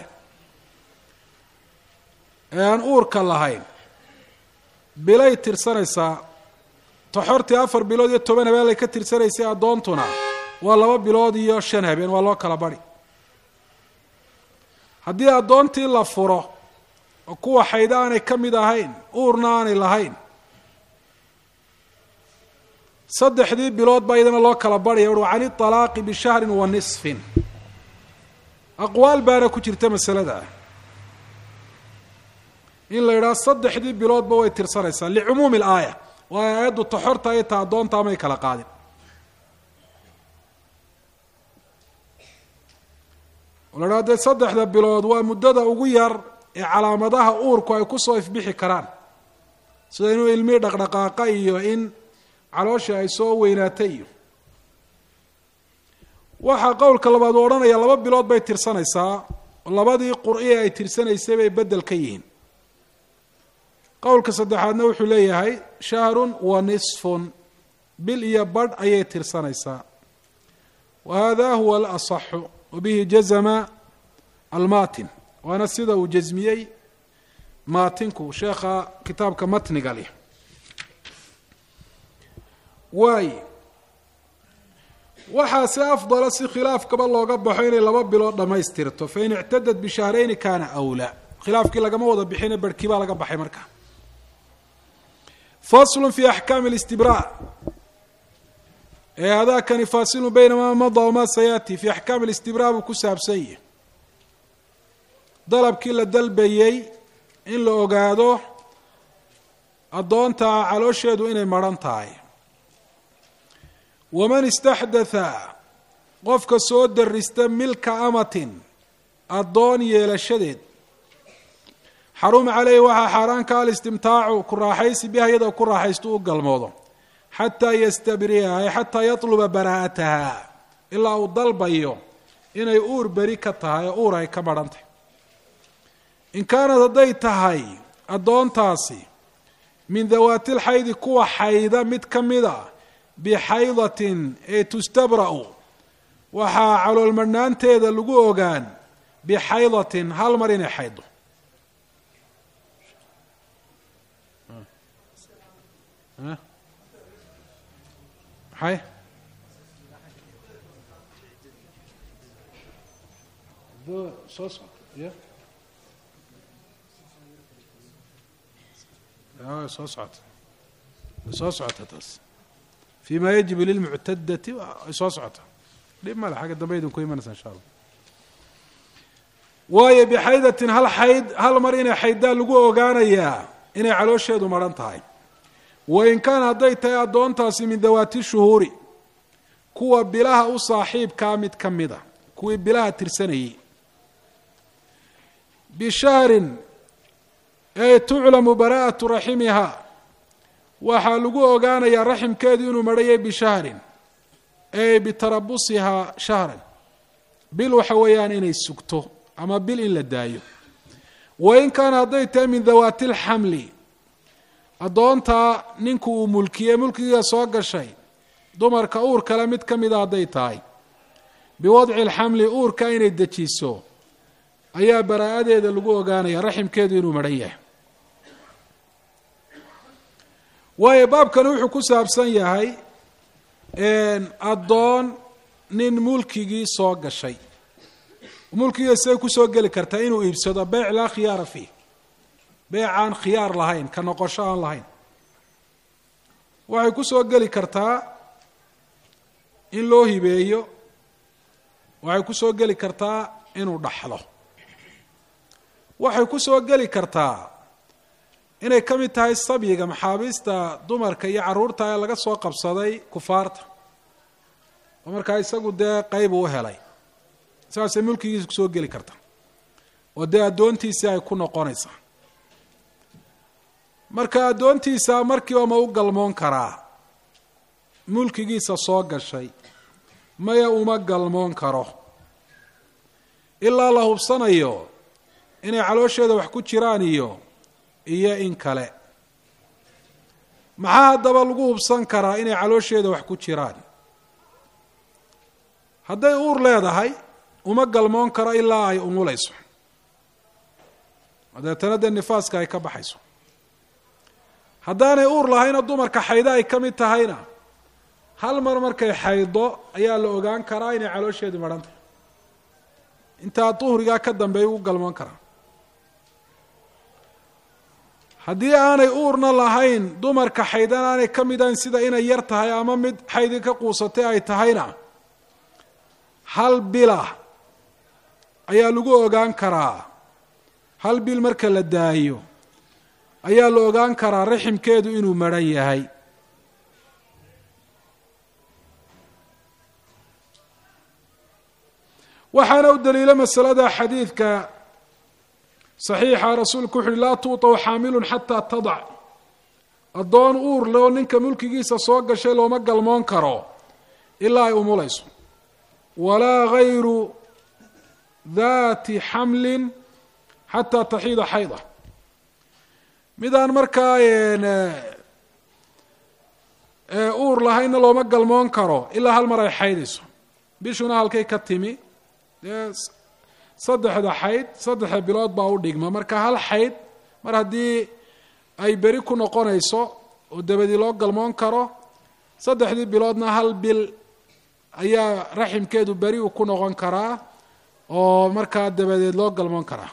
ee aan uurka lahayn bilay tirsanaysaa toxortii afar bilood iyo toban habeen ay ka tirsanaysay addoontuna waa laba bilood iyo shan habeen waa loo kala bari haddii addoontii la furo oo kuwa xaydo aanay ka mid ahayn uurna aanay lahayn saddexdii bilood baa iyadana loo kala barhaya ui can iطalaaqi bishahrin wa nisfin aqwaal baana ku jirta masalada in la yidhaha saddexdii biloodba way tirsanaysaa licumuumi alaaya waayo aayaddu taxorta ay ta addoonta amay kala qaadin la dhaha dee saddexda bilood waa muddada ugu yar ee calaamadaha uurku ay kusoo ifbixi karaan sida inuu ilmihii dhaqdhaqaaqa iyo in calooshii ay soo weynaatay iyo waxaa qowlka labaad uu odhanaya laba bilood bay tirsanaysaa labadii qur-i ay tirsanaysay bay beddel ka yihiin qowlka saddexaadna wuxuu leeyahay shahrun wa nisfun bil iyo badh ayay tirsanaysaa wa hada huwa alasaxu wabihi jazama almatin waana sida uu jasmiyey maatinku sheekha kitaabka matniga leh waay waxaa si afdala si khilaafkaba looga baxo inay laba bilood dhammaystirto fain ictadat bishahrayni kana awlaa khilaafkii lagama wada bixine barhkii baa laga baxay marka faslu fi axkaami اlistibraa ee hadaakani faasilu bayna ma mada wama sayaati fi axkaami اlistibraa buu ku saabsan yahi dalabkii la dalbayey in la ogaado addoonta caloosheedu inay maran tahay waman istaxdatha qofka soo darista milka amatin addoon yeelashadeed xaruma caleyhi waxaa xaaraan ka alistimtaacu ku raaxaysi biha iyadoo ku raaxaysto u galmoodo xataa yastabriha ay xataa yatluba baraa'ataha ilaa uu dalbayo inay uur beri ka tahay oo uur ay ka madhan tahay in kaanad hadday tahay addoontaasi min dawaati lxaydi kuwa xayda mid ka mid a bixaydatin ee tustabra'u waxaa caloolmadhnaanteeda lagu ogaan bixaydatin hal mar inay xayddo maxay soo socod y soo socota soo socota taas fi ma yajibu lilmuctadati ay soo socota dhib male xagga dambe idinku imanaysa insha allah waayo bixaydatin hal xayd hal mar inay xayddaa lagu ogaanayaa inay caloosheedu maran tahay wain kaana hadday tahay addoontaasi min dawaati shuhuuri kuwa bilaha u saaxiibkaa mid ka mid a kuwii bilaha tirsanayey bishahrin ay tuclamu bara'atu raximiha waxaa lagu ogaanayaa raximkeedu inuu marhayay bishahrin ey bitarabusihaa shahran bil waxa weeyaan inay sugto ama bil in la daayo wain kaana hadday tahay min dawaati lxamli addoontaa ninku uu mulkiyey mulkigiia soo gashay dumarka uur kale mid ka mida hadday tahay biwadci lxamli uurka inay dejiso ayaa baraa-adeeda lagu ogaanaya raximkeedu inuu marhan yahay waayo baabkani wuxuu ku saabsan yahay addoon nin mulkigii soo gashay mulkigiia siday kusoo geli kartaa inuu iibsado beyc laa khiyaara fiih beyc aan khiyaar lahayn ka noqosho aan lahayn waxay kusoo geli kartaa in loo hibeeyo waxay kusoo geli kartaa inuu dhaxlo waxay kusoo geli kartaa inay ka mid tahay sabyiga maxaabiista dumarka iyo carruurta ee laga soo qabsaday kufaarta oo markaa isagu dee qeyb uu helay saasay mulkigiisa kusoo geli karta oo dee addoontiisii ay ku noqonaysaa marka addoontiisa markiiba ma u galmoon karaa mulkigiisa soo gashay maya uma galmoon karo ilaa la hubsanayo inay caloosheeda wax ku jiraan iyo iyo in kale maxaa haddaba lagu hubsan karaa inay caloosheeda wax ku jiraan hadday uur leedahay uma galmoon karo ilaa ay umulayso dabeetana dee nifaaska ay ka baxayso haddaanay uur lahayna dumarka xaydo ay ka mid tahayna hal mar markay xaydo ayaa la ogaan karaa inay caloosheedu madhan tahay intaa duhrigaa ka dambeeya ugu galmoon karaa haddii aanay uurna lahayn dumarka xaydana aanay ka mid ahayn sida inay yar tahay ama mid xaydii ka quusatay ay tahayna hal bila ayaa lagu ogaan karaa hal bil marka la daayo ayaa la ogaan karaa raximkeedu inuu madhan yahay waxaana u daliilo masalada xadiidka saxiixa rasuulku wuxu uhi laa tuutaw xaamilun xataa tadac addoon uur leo ninka mulkigiisa soo gashay looma galmoon karo ilaa ay umulayso walaa gayru daati xamlin xataa taxiida xayda midaan markaa uur lahaynna looma galmoon karo ilaa hal mar ay xaydayso bishuna halkay ka timi dee saddexda xayd saddexda bilood baa u dhigma marka hal xayd mar haddii ay beri ku noqonayso oo dabadii loo galmoon karo saddexdii biloodna hal bil ayaa raximkeedu beri u ku noqon karaa oo markaa dabadeed loo galmoon karaa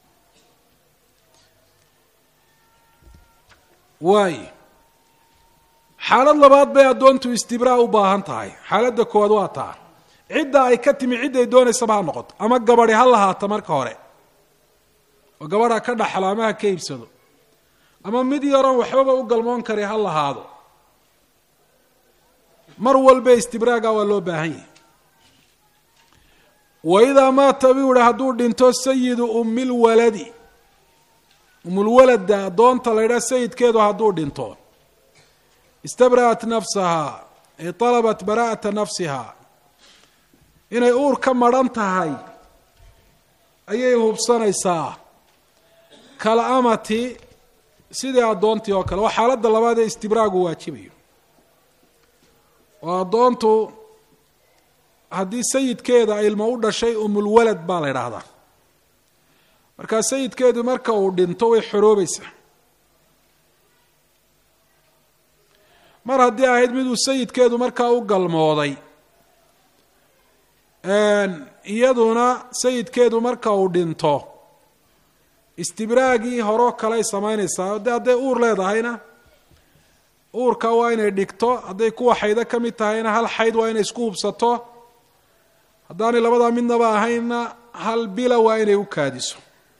waay xaalad labaad bay addoontu istibraa u baahan tahay xaaladda koowaad waa taa cidda ay ka timi cidday doonaysaba ha noqoto ama gabadhi ha lahaata marka hore oo gabadha ka dhaxlo ama ha ka iibsado ama mid yaroon waxbaba u galmoon kari ha lahaado mar walba istibraaga waa loo baahan yahay wa idaa maata buu yihi hadduu dhinto sayidu ummilwaladi umulwaladda addoonta la ydhaha sayidkeedu hadduu dhinto istabra'at nafsahaa ay talabat bara'ata nafsiha inay uur ka madrhan tahay ayay hubsanaysaa kala amati sidii addoontii oo kale waa xaaladda labaad ee istibraagu waajibayo oo addoontu haddii sayidkeeda ilmo u dhashay umulwalad baa la idhaahdaa markaa sayidkeedu marka uu dhinto way xoroobaysaa mar haddii ahayd miduu sayidkeedu markaa u galmooday iyaduna sayidkeedu marka uu dhinto istibraagii horeo kaley samaynaysaa de hadday uur leedahayna uurka waa inay dhigto hadday kuwa xaydo ka mid tahayna hal xayd waa inay isku hubsato haddaanay labadaa midnaba ahaynna hal bila waa inay u kaadiso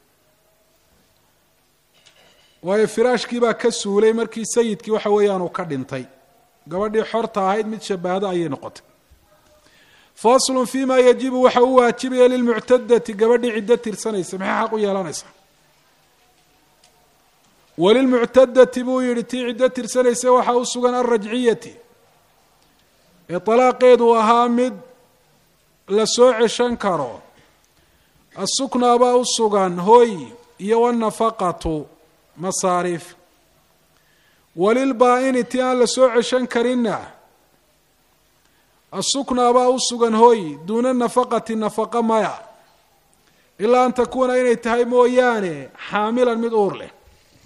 waayo firaashkii baa ka suulay markii sayidkii waxa weeyaan uu ka dhintay gabadhii xorta ahayd mid shabahdo ayay noqotay faslun fi ma yajibu waxa u waajibaya lilmuctadati gabadhii ciddo tirsanaysa maxay xaq u yeelanaysaa walilmuctadati buu yihi tii ciddo tirsanaysa waxaa u sugan alrajciyati ee talaaqeedu ahaa mid la soo ceshan karo asuknaa baa u sugan hoy iyo wanafaqatu masaariif walilbaa-ini tii aan la soo ceshan karinna asuknaa baa u sugan hoy duuna nafaqati nafaqa maya ilaa an takuuna inay tahay mooyaane xaamilan mid uur leh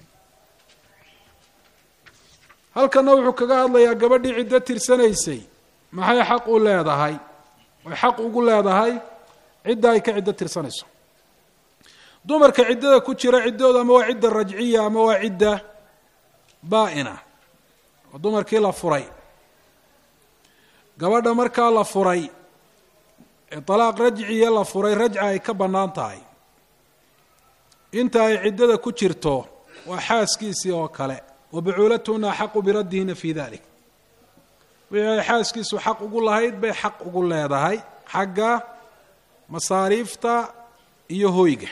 halkanna wuxuu kaga hadlayaa gabadhii ciddo tirsanaysay maxay xaq u leedahay way xaq ugu leedahay cidda ay ka ciddo tirsanayso dumarka ciddada ku jira ciddooda ama waa cidda rajciya ama waa cidda baa-ina oo dumarkii la furay gabadha markaa la furay ee talaaq rajciya la furay rajca ay ka bannaan tahay inta ay ciddada ku jirto waa xaaskiisii oo kale wa bucuulatuna axaqu biraddihina fi dalik wixii ay xaaskiisu xaq ugu lahayd bay xaq ugu leedahay xagga masaariifta iyo hoyga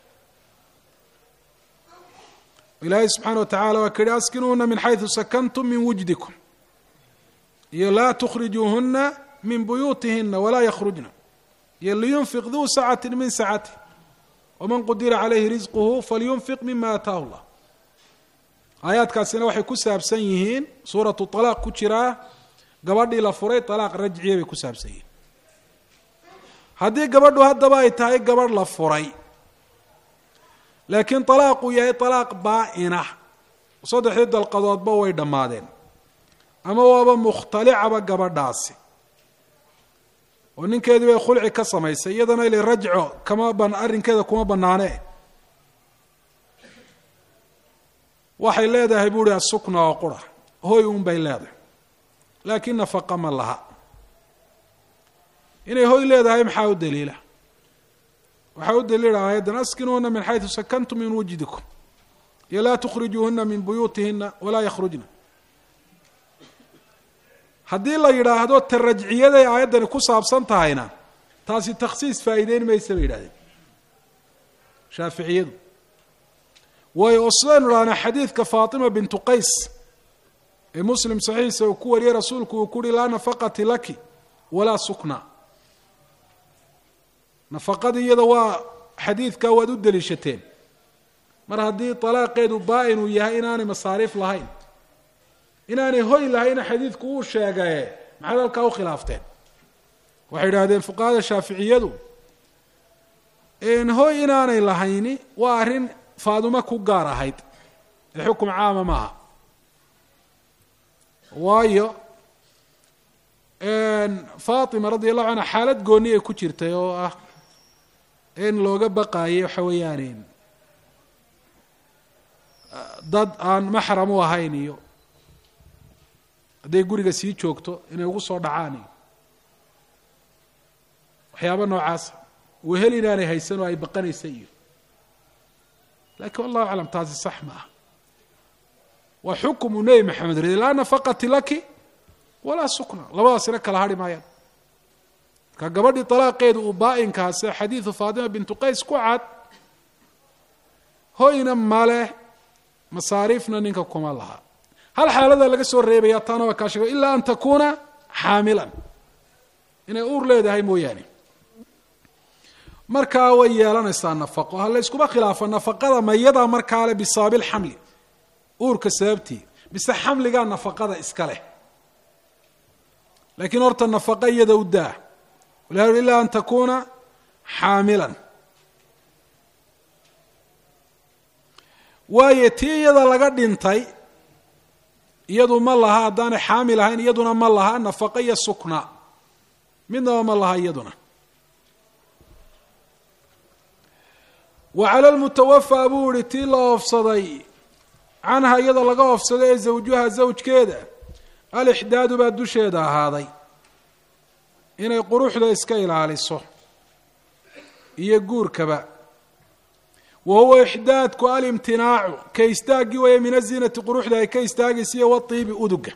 ilaahay subxaana wa tacala waa ka yihi askinuuhuna min xaysu sakantum min wujdikum iyo laa tukhrijuuhuna min buyuutihina walaa yakhrujna iyo liyunfiq duu sacati min sacatih waman qudira calayhi risquhu falyunfiq mima ataahu llah aayaadkaasina waxay ku saabsan yihiin suuratu talaaq ku jiraa gabadhii la furay talaaq rajciya bay ku saabsan yihiin haddii gabadhu haddaba ay tahay gabadh la furay laakiin talaaquu yahay talaaq baa-ina saddexdii dalqadoodba way dhammaadeen ama waaba mukhtalicaba gabadhaasi oo ninkeedii bay khulci ka samaysay iyadana ili rajco kama ban arrinkeeda kuma bannaane waxay leedahay buuhi asukna oo qura hoy un bay leedahay laakiin nafaqa ma laha inay hoy leedahay maxaa u daliila waxaa u daliila aayaddan askinuuna min xaysu sakantum min wujdikum iyo laa tukhrijuuhuna min buyuutihina walaa yakhrujna haddii la yidhaahdo ta rajciyaday aayaddani ku saabsan tahayna taasi takhsiis faa'iideyn maysa bay yidhahdeen shaaficiyadu waayo oo sidaynu idhahnaa xadiidka faatima bintu qays ee muslim saxiixa uu ku wariyey rasuulku uu kuuhi laa nafaqati laki walaa sukna nafaqadii iyada waa xadiidkaa waad u deliishateen mar haddii talaaqeedu baa-in uu yahay inaanay masaariif lahayn inaanay hoy lahayna xadiidku uu sheegaye maxaad halkaa u khilaafteen waxay idhaahdeen fuqahada shaaficiyadu hoy inaanay lahayni waa arrin faaduma ku gaar ahayd ee xukum caama maaha waayo faatima radi allahu canha xaalad gooni ay ku jirtay oo ah in looga baqaayay waxa weeyaan dad aan maxram u ahayn iyo hadday guriga sii joogto inay ugu soo dhacaan iyo waxyaaba noocaasa wehel inaanay haysan oo ay baqanaysa iyo lakin wallahu aclam taasi sax ma ah waa xukumu nebi maxamed ridi laa nafaqati laki walaa sukna labadaasina kala hadhi maayaan marka gabadhii talaaqeedu uu baa-inkaase xadiidu faatima bintu qays ku cad hoyna male masaariifna ninka kuma laha hal xaalada laga soo reebaya taana waa kaa sheego ilaa an takuuna xaamilan inay uur leedahay mooyaane markaa way yeelanaysaa nafaqo ha layskuma khilaafo nafaqada mayada markaale bisabaabi lxamli uurka sababtii mise xamligaa nafaqada iska leh laakiin horta nafaqa iyada u daa wala ilaa an takuuna xaamilan waayo tii iyada laga dhintay iyadu ma laha haddaanay xaamil ahayn iyaduna ma laha nafaqa iyo sukna midnaba ma laha iyaduna wa cala lmutawafaa buu ihi tii la oofsaday canha iyada laga oofsado ee zawjuha zawjkeeda alixdaadu baa dusheeda ahaaday inay quruxda iska ilaaliso iyo guurkaba wa huwa ixdaadku alimtinaacu ka istaaggii waya min aziinati quruxda ay ka istaagaysiiyo watiibi uduga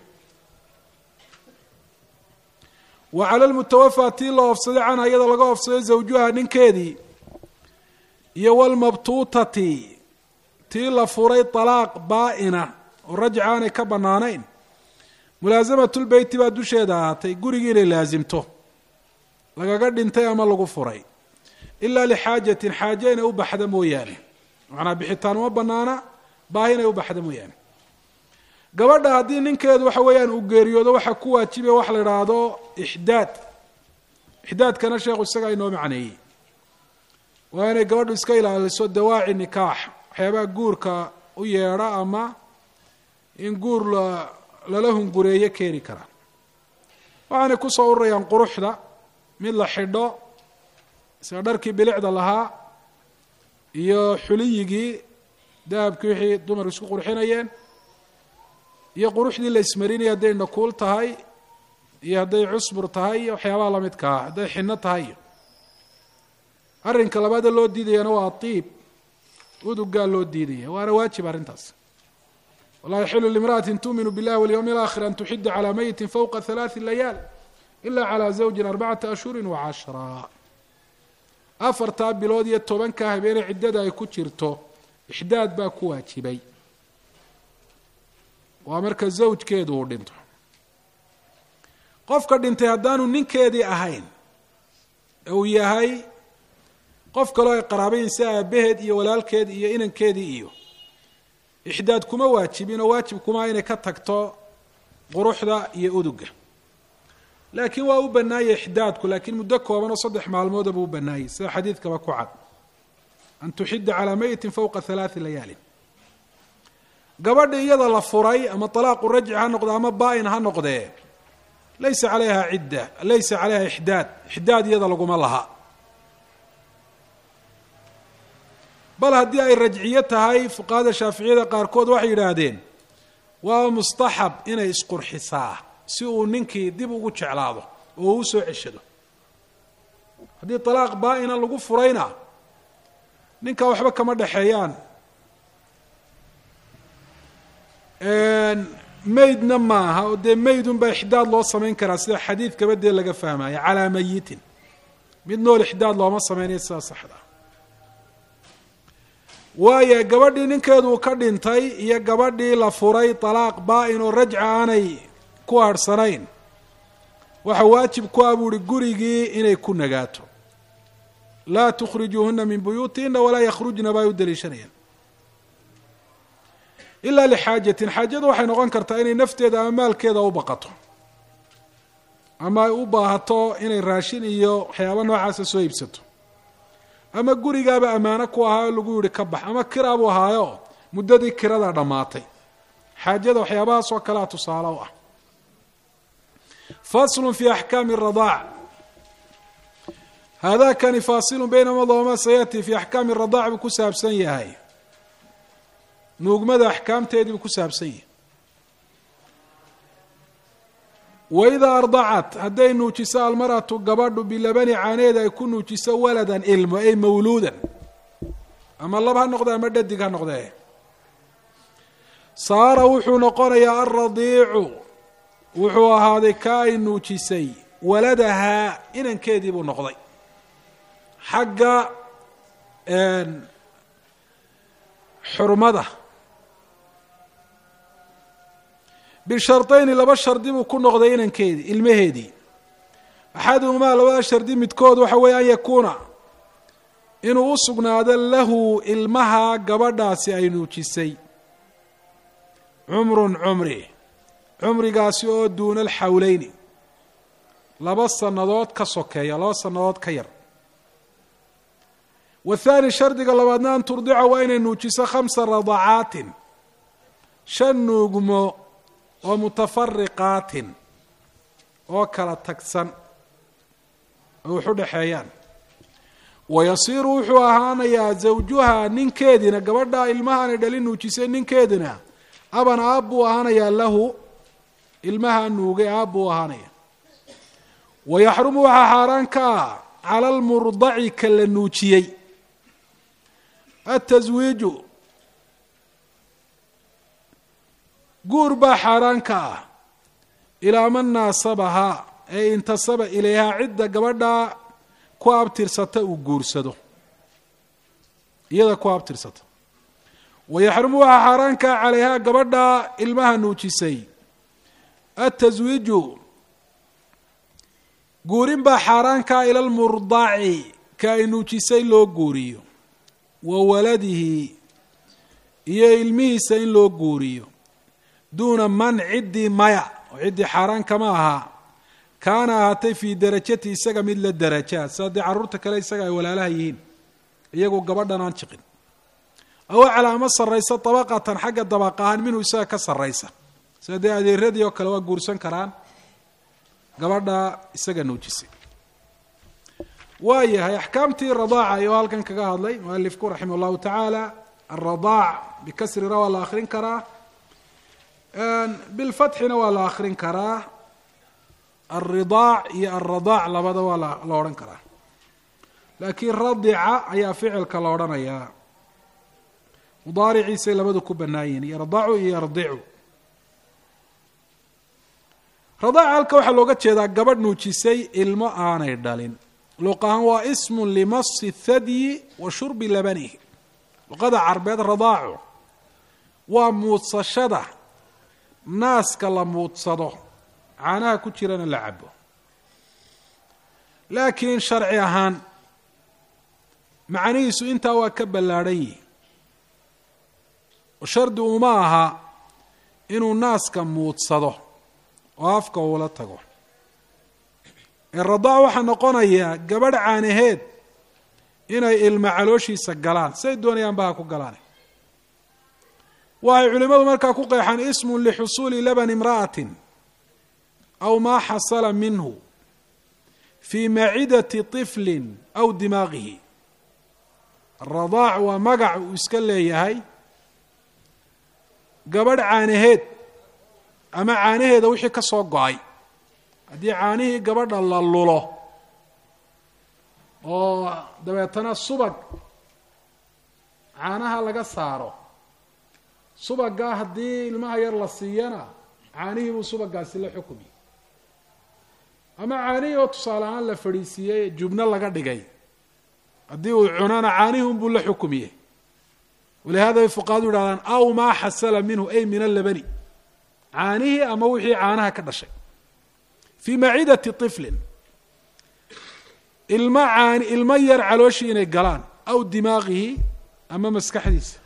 wa cala lmutawafaa tii la oofsaday canha iyada laga oofsaday zawjuha ninkeedii iyo walmabtuutati tii la furay talaaq baa-ina oo rajca aanay ka bannaanayn mulaasamatulbeyti baa dusheeda ahaatay gurigii inay laasimto lagaga dhintay ama lagu furay ilaa lixaajatin xaaje inay u baxda mooyaane macnaa bixitaan uma banaana baahi inay u baxda mooyaane gabadha haddii ninkeedu waxa weeyaan uu geeriyoodo waxaa ku waajibaya wax la idhaahdo ixdaad ixdaadkana sheekhu isagaa inoo macneeyey waa inay gabadhu iska ilaaliso dawaaci nikaax waxyaabaha guurka u yeedha ama in guur lala hungureeyo keeni kara waxaanay kusoo ururayaan quruxda mid la xidho sida dharkii bilicda lahaa iyo xuliyigii dahabkii wixii dumarku isku qurxinayeen iyo quruxdii la ismarinaya hadday nakuul tahay iyo hadday cusbur tahay iyo waxyaabaha lamidka ah hadday xino tahay arrinka labaada loo diidayana waa tiib udugaa loo diidaya waana waajib arrintaas walaa yaxilu limra'atin tuuminu billahi walyawmi alaakhir an tuxida calaa meyitin fowqa halaati layaal ila calaa zawjin arbacata ashhurin wa cashraa afartaa bilood iyo tobanka habeene ciddada ay ku jirto ixdaad baa ku waajibay waa marka zawjkeedu uu dhinto qofka dhintay haddaanu ninkeedii ahayn ee uu yahay qof kaloo ay qaraabayin si aabaheed iyo walaalkeed iyo inankeedii iyo ixdaad kuma waajibin oo waajib kuma inay ka tagto quruxda iyo uduga laakiin waa u bannaayay ixdaadku laakiin muddo kooban oo saddex maalmooda buu u bannaayey sida xadiidkaba ku cad an tuxida calaa meyitin fowqa halaati layaalin gabadha iyada la furay ama talaaqu rajci ha noqde ama baa-in ha noqdee laysa calayha cidda laysa calayha ixdaad ixdaad iyada laguma laha bal haddii ay rajciyo tahay fuqahada shaaficiyada qaarkood waxay yidhaahdeen waa mustaxab inay isqurxisaa si uu ninkii dib ugu jeclaado oo uu soo ceshado haddii talaaq baa-ina lagu furayna ninkaa waxba kama dhexeeyaan maydna maaha oo dee maydunbaa ixdaad loo samayn karaa sida xadiidkaba dee laga fahmaya calaa mayitin mid nool ixdaad looma sameynaya sidaa saxda waayo gabadhii ninkeedu uu ka dhintay iyo gabadhii la furay talaaq baa-in oo rajca aanay ku harhsanayn waxa waajib ku ah buu uhi gurigii inay ku nagaato laa tukhrijuuhuna min buyuutihina walaa yakhrujna ba ay u daliishanayaan ilaa lixaajatin xaajadu waxay noqon kartaa inay nafteeda ama maalkeeda u baqato ama ay u baahato inay raashin iyo waxyaaba noocaasa soo iibsato ama gurigaaba ammaano ku ahaa oo lagu yihi ka bax ama kiraabuu ahaayo muddadii kiradaa dhammaatay xaajada waxyaabahaas oo kalea tusaale u ah faslu fi axkaami اradaac haadakani faasilu baynama doma sayati fi axkaami radaac buu ku saabsan yahay nuugmada axkaamteedii buu ku saabsan yahay waidaa ardacat hadday nuujiso almaratu gabadhu bilabani caaneeda ay ku nuujiso waladan ilmo ay mawluudan ama lab ha noqde ama dhadig ha noqdee saara wuxuu noqonayaa alradiicu wuxuu ahaaday ka ay nuujisay waladahaa inankeedii buu noqday xagga xurmada bishartayni laba shardi buu ku noqday inankeedii ilmaheedii axaduhumaa labada shardi midkood waxa weeye an yakuuna inuu u sugnaado lahu ilmaha gabadhaasi ay nuujisay cumrun cumri cumrigaasi oo duuna alxawleyni laba sannadood ka sokeeya laba sannadood ka yar wathaani shardiga labaadna an turdica waa inay nuujiso khamsa radacaatin shan nuugmo oo mutafariqaatin oo kala tagsan oo wax u dhexeeyaan wayasiiru wuxuu ahaanayaa zawjuha ninkeediina gabadha ilmahaanay dhali nuujisay ninkeedina aban aab buu ahaanayaa lahu ilmaha nuugay aab buu ahaanaya wayaxrumu waxaa xaaraan ka ah cala almurdaci ka la nuujiyey ataswiiju guur baa xaaraan ka ah ilaa man naasabahaa ee intasaba ilayhaa cidda gabadhaa ku abtirsata uu guursado iyada ku abtirsata wayaxrumu waxaa xaaraankaa calayhaa gabadha ilmaha nuujisay ataswiiju guurin baa xaaraankaa ila lmurdaaci ka ay nuujisay loo guuriyo wa waladihi iyo ilmihiisa in loo guuriyo duuna man ciddii maya oo ciddii xaaraan kama ahaa kaana ahaatay fii darajati isaga mid la daraja sida dee carruurta kale isaga ay walaalaha yihiin iyagu gabadhan aan jiqin aw aclaa ama sarraysa dabaqatan xagga dabaq ahaan minhu isaga ka sarraysa sida dee adeeradii oo kale waa guursan karaan gabadha isaga nuujisay waa yahay axkaamtii radaaca ayuu halkan kaga hadlay mualifku raximah llahu tacaala alradaac bikasri ra waa la akrin karaa bilfatxina waa la akrin karaa alridaac iyo alradaac labada waa la odhan karaa laakiin radica ayaa ficilka la odhanayaa mudaariciisay labadu ku bannaayihin yardacu iyo yardicu radaaca halka waxaa looga jeedaa gabadh nuujisay ilmo aanay dhalin luq ahaan waa ismun limasi thadyi wa shurbi labanihi luqada carbeed radaacu waa muudsashada naaska la muudsado caanaha ku jirana la cabo laakiin sharci ahaan macnihiisu intaa waa ka ballaadhan yihi oo shardi uma aha inuu naaska muudsado oo afka uula tago ee radaac waxaa noqonayaa gabadh caanaheed inay ilma calooshiisa galaan siay doonayaan baha ku galaan waxay culimmadu markaa ku qeexaan ismun lixusuuli laban imra'atin aw maa xasala minhu fii macidati طiflin aw dimaaqihi aradaac waa magac uu iska leeyahay gabadh caanaheed ama caanaheeda wixii ka soo go-ay haddii caanihii gabadha la lulo oo dabeetana subag caanaha laga saaro subagaa haddii ilmaha yar la siiyana caanihii buu subagaasi la xukumi ama caanihii oo tusaale ahaan la fadhiisiiyey jubno laga dhigay haddii uu cunana caanihii unbuu la xukumiye walihada bay fuqahadu yidhahdaan aw maa xasala minhu ay min alabani caanihii ama wixii caanaha ka dhashay fii macidati طiflin ilmo caani ilmo yar calooshii inay galaan aw dimaaqihi ama maskaxdiisa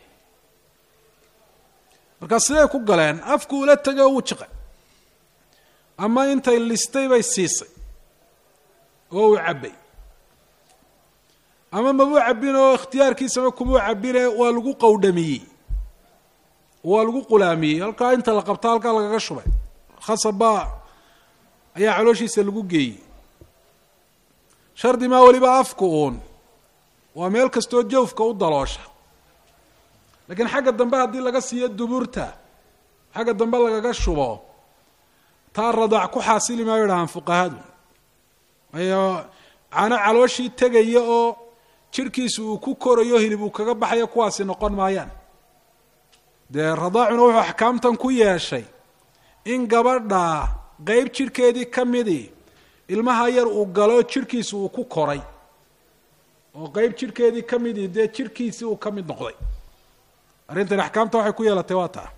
markaa siday ku galeen afku ula tegay oo wuu jiqay ama intay listay bay siisay oo uu cabbay ama mabuu cabbin oo ikhtiyaarkiisaba kumuu cabbine waa lagu qowdhamiyey waa lagu qulaamiyey halkaa inta la qabta halkaa lagaga shubay khasab baa ayaa calooshiisa lagu geeyey shardi maa weliba afku uun waa meel kastoo jawfka u daloosha lakiin xagga dambe haddii laga siiyo duburta xagga dambe lagaga shubo taa radaac ku xaasili maayo dhahaan fuqahadu ayo cano calooshii tegaya oo jirhkiisu uu ku korayo hilib uu kaga baxayo kuwaasi noqon maayaan dee radaacuna wuxuu axkaamtan ku yeeshay in gabadha qeyb jirhkeedii ka midii ilmaha yar uu galo jirhkiisu uu ku koray oo qeyb jirhkeedii ka midii dee jirhkiisii uu ka mid noqday arrintan axkaamta waxay ku yeelatay waa taa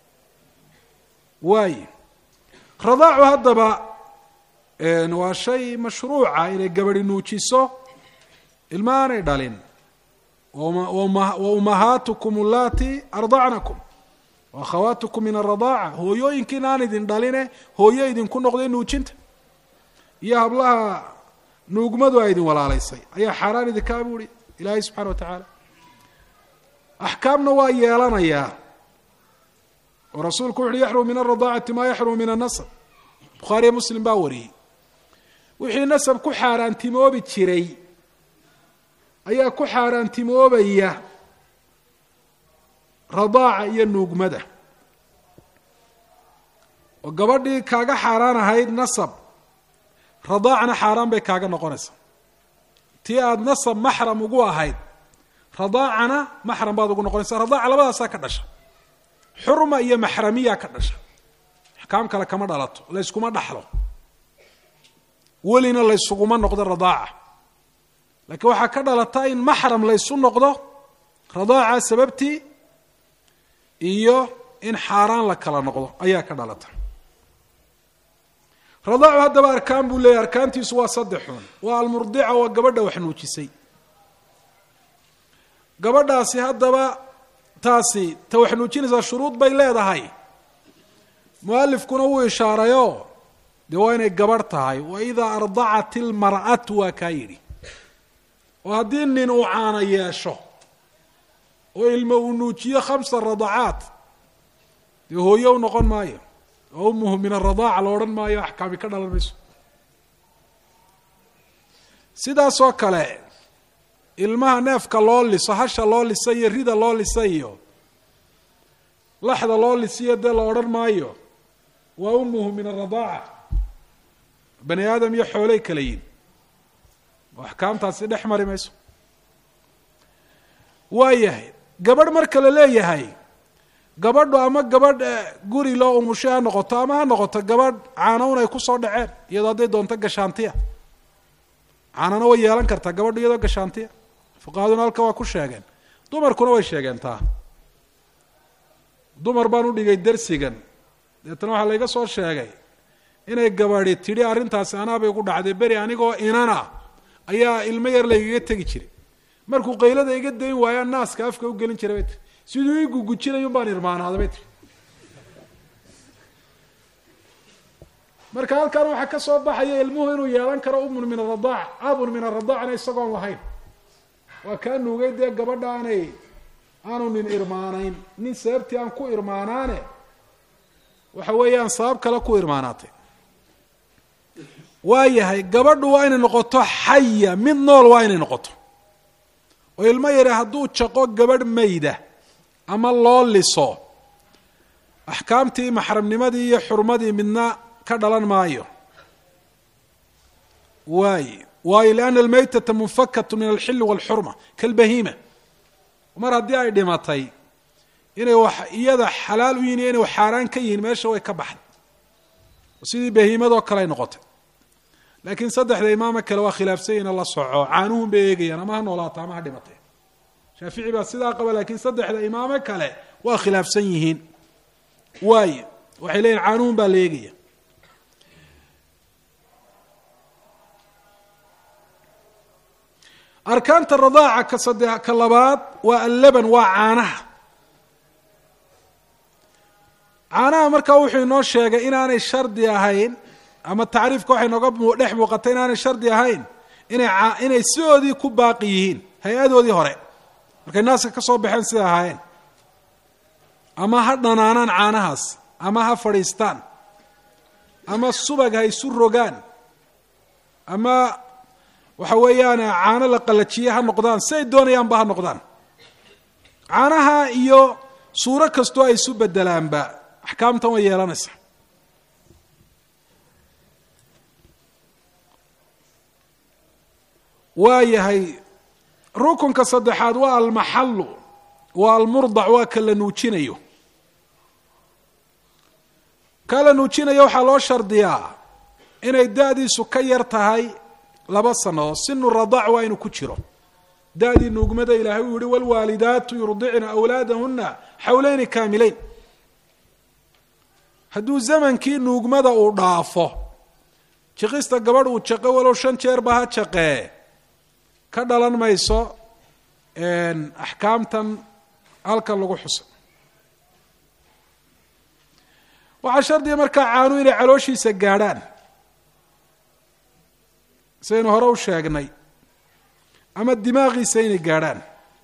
waaye radaacu haddaba waa shay mashruuca inay gabadi nuujiso ilma aanay dhalin wa umahaatukum allati ardacnakum wa akhawaatukum min aradaaca hooyooyinkiina aan idin dhaline hooyo idinku noqday nuujinta iyo hablaha nuugmadu a idin walaalaysay ayaa xaaraan idinkaa buuhi ilaahay subxana wa tacaala axkaamna waa yeelanayaa oo rasuulku wuxuuhi yaxrumu min alradaacati maa yaxrumu min annasab bukhaariyo muslim baa wariyey wixii nasab ku xaaraantimoobi jiray ayaa ku xaaraantimoobaya radaaca iyo nuugmada oo gabadhii kaaga xaaraan ahayd nasab radaacna xaaraan bay kaaga noqonaysaa tii aada nasab maxram ugu ahayd radaacana maxram baad ugu noqonaysaa radaaca labadaasaa ka dhasha xurma iyo maxramiya ka dhasha axkaam kale kama dhalato layskuma dhaxlo welina laysuguma noqdo radaaca laakiin waxaa ka dhalata in maxram laysu noqdo radaaca sababtii iyo in xaaraan la kala noqdo ayaa ka dhalata radaacu haddaba arkaan buu leeyahy arkaantiisu waa saddexun waa almurdica waa gabadha wax nuujisay gabadhaasi haddaba taasi ta wax nuujinaysaa shuruud bay leedahay mualifkuna wuu ishaarayoo dee waa inay gabadh tahay wa idaa ardacat ilmar'atu waa kaa yidhi oo haddii nin uu caana yeesho oo ilmo uu nuujiyo khamsa radacaat dee hooye u noqon maayo oo umuhu min aradaaca la odhan maayo axkaami ka dhalan mayso sidaasoo kale ilmaha neefka loo liso hasha loo lisa iyo rida loo lisa iyo laxda loo lisiyo dee la odhan maayo waa umuhu min aradaaca bani aadam iyo xoolay kala yihin oo axkaamtaasi dhex mari mayso waayahay gabadh marka la leeyahay gabadhu ama gabadh guri loo umushay ha noqoto ama ha noqoto gabadh caanown ay kusoo dhaceen iyadoo hadday doonto gashaantiya caanana way yeelan kartaa gabadhu iyadoo gashaantiya fuqahaduna halka waa ku sheegeen dumarkuna way sheegeen taa dumar baan u dhigay dersigan deetana waxaa layga soo sheegay inay gabadhi tidhi arrintaasi anaabay ku dhacday beri anigoo inana ayaa ilmo yar laygaga tegi jiray markuu qaylada iga dayn waayaa naaska afka u gelin jiray bay tii siduu ii gugujinayun baan irmaanaaday bay tii marka halkan waxaa ka soo baxaya ilmuhu inuu yeelan karo umun min aradaac abun min aradaacna isagoon lahayn waa kaa nuugay dee gabadha aanay aanu nin irmaanayn nin sababtii aan ku irmaanaane waxa weeyaan sabab kale ku irmaanaatay waa yahay gabadhu waa inay noqoto xaya mid nool waa inay noqoto oo ilmo yare hadduu jaqo gabadh mayda ama loo liso axkaamtii maxramnimadii iyo xurmadii midna ka dhalan maayo waay waayo lianna almaytata munfakatu min alxilli walxurma kalbahiima mar haddii ay dhimatay inay wax iyada xalaal u yihin iyo inay xaaraan ka yihiin meesha way ka baxday sidii bahiimadoo kale ay noqotay laakiin saddexda imaamo kale waa khilaafsanyina la soco caanuhun bay eegayaan ama ha noolaato ama ha dhimatee shaafici baa sidaa qaba laakiin saddexda imaamo kale waa khilaafsan yihiin waayo waxay leeyihin caanuhun baa la eegaya arkaanta radaaca ka sade ka labaad waa allaban waa caanaha caanaha markaa wuxuu inoo sheegay inaanay shardi ahayn ama tacriifka waxay nooga dhex muuqatay inaanay shardi ahayn inay inay sidoodii ku baaqi yihiin hay-adoodii hore markay naaska ka soo baxeen sida ahaayeen ama ha dhanaanaan caanahaas ama ha fadhiistaan ama subag ha isu rogaan ama waxa weeyaan caano la qalajiye ha noqdaan si ay doonayaanba ha noqdaan caanaha iyo suuro kastoo ay isu bedelaanba axkaamtan way yeelanaysaa waa yahay rukunka saddexaad waa almaxallu waa almurdac waa ka la nuujinayo ka la nuujinayo waxaa loo shardiyaa inay da-diisu ka yar tahay laba sannadood sinu radaac waa inuu ku jiro da-dii nuugmada ilaahay uu yihi wlwaalidaatu yurdicna awlaadahuna xawleyni kaamileyn hadduu zamankii nuugmada uu dhaafo jiqista gabadh uu jaqo walow shan jeerba ha jaqee ka dhalan mayso axkaamtan halkan lagu xuso waxaa shardiga markaa caanu inay calooshiisa gaadhaan sidaynu hore u sheegnay ama dimaaqiisa inay gaadhaan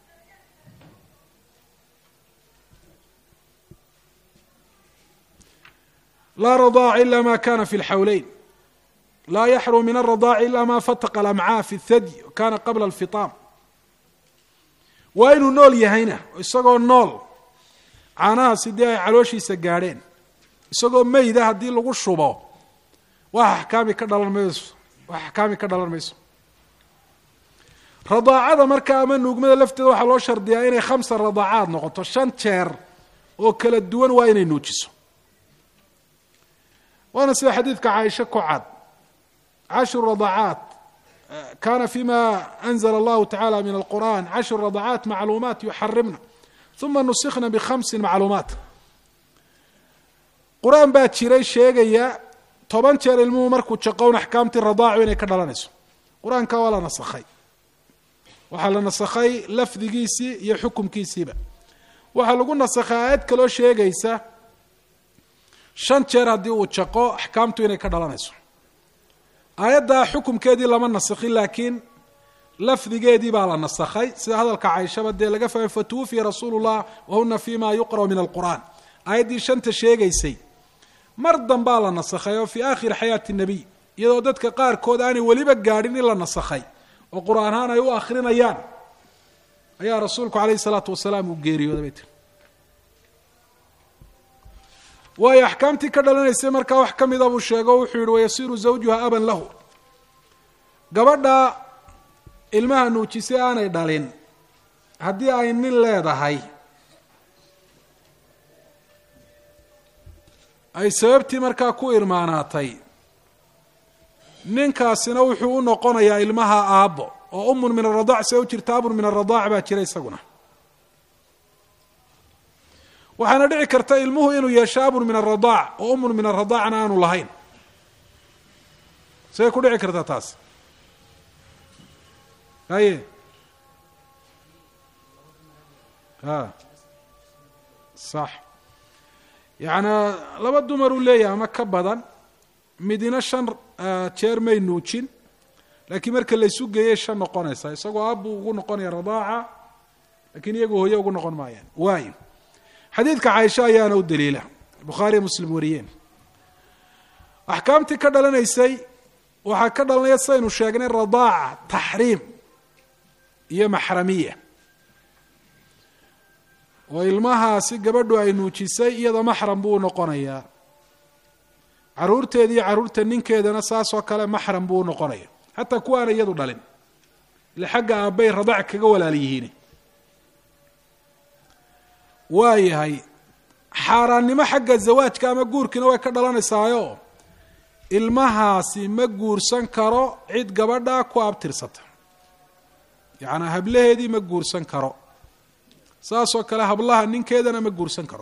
laa radaaca ila ma kana fi lxawleyn laa yaxrum min aradaaci ila ma fataqa alamcaa fi اthadyi kana qabla alfitaam waa inuu nool yahayna isagoo nool caanahaasi dee ay calooshiisa gaadheen isagoo meyda haddii lagu shubo wax axkaami ka dhalan mayso wax axkaami ka dhalan mayso radaacada markaa ama nuugmada lafteeda waxaa loo shardiyaa inay khamsa radaacaad noqoto shan jeer oo kala duwan waa inay nuujiso waana sida xadiidka caaisha ku cad cashru radaacaat kana fima anzla allahu tacala min alqur'an cashru radaacaat macluumaat yuxarimna uma nusikna bikhamsin macluumaat qur-aan baa jiray sheegaya toban jeer ilmuhu markuu jaqown axkaamtii radaacu inay ka dhalanayso qur-aanka waa la nasakhay waxaa la nasakhay lafdigiisii iyo xukumkiisiiba waxaa lagu nasakhay aayad kaloo sheegaysa shan jeer haddii uu jaqo axkaamtu inay ka dhalanayso aayaddaa xukumkeedii lama nasakhin laakiin lafdigeedii baa la nasakhay sida hadalka cayshaba dee laga fahmay fatuwufiya rasuulu llah wahuna fi ma yuqra'u min alqur'an aayaddii shanta sheegaysay mar dambaa la nasakhay oo fii aakhiri xayaati nabiy iyadoo dadka qaarkood aanay weliba gaadhin in la nasakhay oo qur-aan ahaan ay u akrinayaan ayaa rasuulku calayhi salaatu wasalaam uu geeriyooday bay tiri waayo axkaamtii ka dhalanaysay markaa wax ka mida buu sheego o wuxuu yihi wayasiiru zawjuha aban lahu gabadha ilmaha nuujisay aanay dhalin haddii ay nin leedahay ay sababtii markaa ku irmaanaatay ninkaasina wuxuu u noqonayaa ilmaha aabbo oo umun min aradaac see u jirta abun min aradaac baa jira isaguna waxaana dhici karta ilmuhu inuu yeesho abun min aradaac oo umun min aradaacna aanu lahayn say ku dhici kartaa taas haye a sax yacnaa laba dumar uu leeyahay ama ka badan midina shan jeer may nuujin laakiin marka laysu geeyay shan noqonaysa isagoo aabbuu ugu noqonaya radaaca lakiin iyagu hooye ugu noqon maayaan waayo xadiidka caaisha ayaana u daliila bukhaariya muslim wariyeen axkaamtii ka dhalanaysay waxaa ka dhalanaya sidaynu sheegnay radaaca taxriim iyo maxramiya oo ilmahaasi gabadhu ay nuujisay iyada maxram buu noqonayaa caruurteeda iyo caruurta ninkeedana saas oo kale maxram buu noqonaya xataa kuwaana iyadu dhalin ile xagga aabbay radaac kaga walaal yihiin waayahay xaaraannimo xagga zawaajka ama guurkiina way ka dhalanaysaayo ilmahaasi ma guursan karo cid gabadha ku abtirsata yacnaa hablaheedii ma guursan karo saasoo kale hablaha ninkeedana ma guursan karo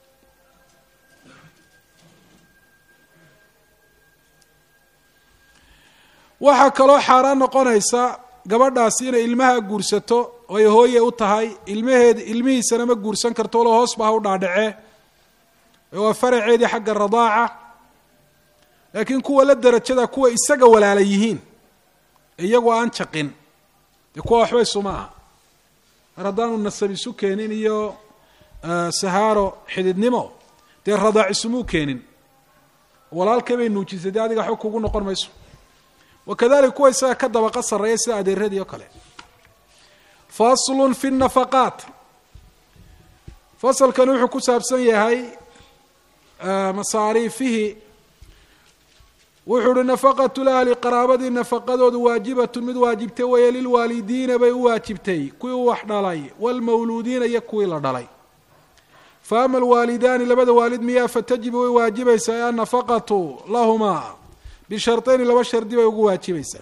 waxaa kaloo xaaraan noqonaysa gabadhaasi inay ilmaha guursato oo ay hooye u tahay ilmaheed ilmihiisana ma guursan karto walo hoos ba ha u dhaadhacee waa faraceedii xagga radaaca laakiin kuwa la derajada kuwa isaga walaala yihiin iyagoo aan jaqin dee kuwa waxba isuma aha mar haddaanu nasab isu keenin iyo sahaaro xididnimo dee radaac isumuu keenin walaalkay bay nuujisay dee adiga waxba kugu noqon mayso wakadalika kuwa isaga ka dabaqa sarreeya sida adeeradii oo kale faslun fi nafaqaat fasalkani wuxuu ku saabsan yahay masaariifihi wuxuu uhi nafaqatu lahli qaraabadii nafaqadoodu waajibatun mid waajibtay weeye lilwaalidiina bay u waajibtay kuwii u wax dhalay waalmawluudiina iyo kuwii la dhalay fa ama alwaalidaani labada waalid miyaa fatajibu way waajibaysaa annafaqatu lahumaa bisharطayni laba shardi bay ugu waajibaysaa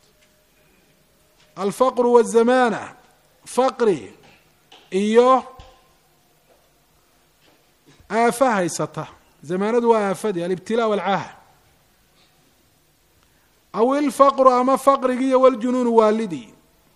alfaqru wazamaana faqri iyo aafa haysata zamaanadu waa aafadii alibtilaa walcaaha aw ilfaqru ama faqrigii iyo waljunuunu waalidii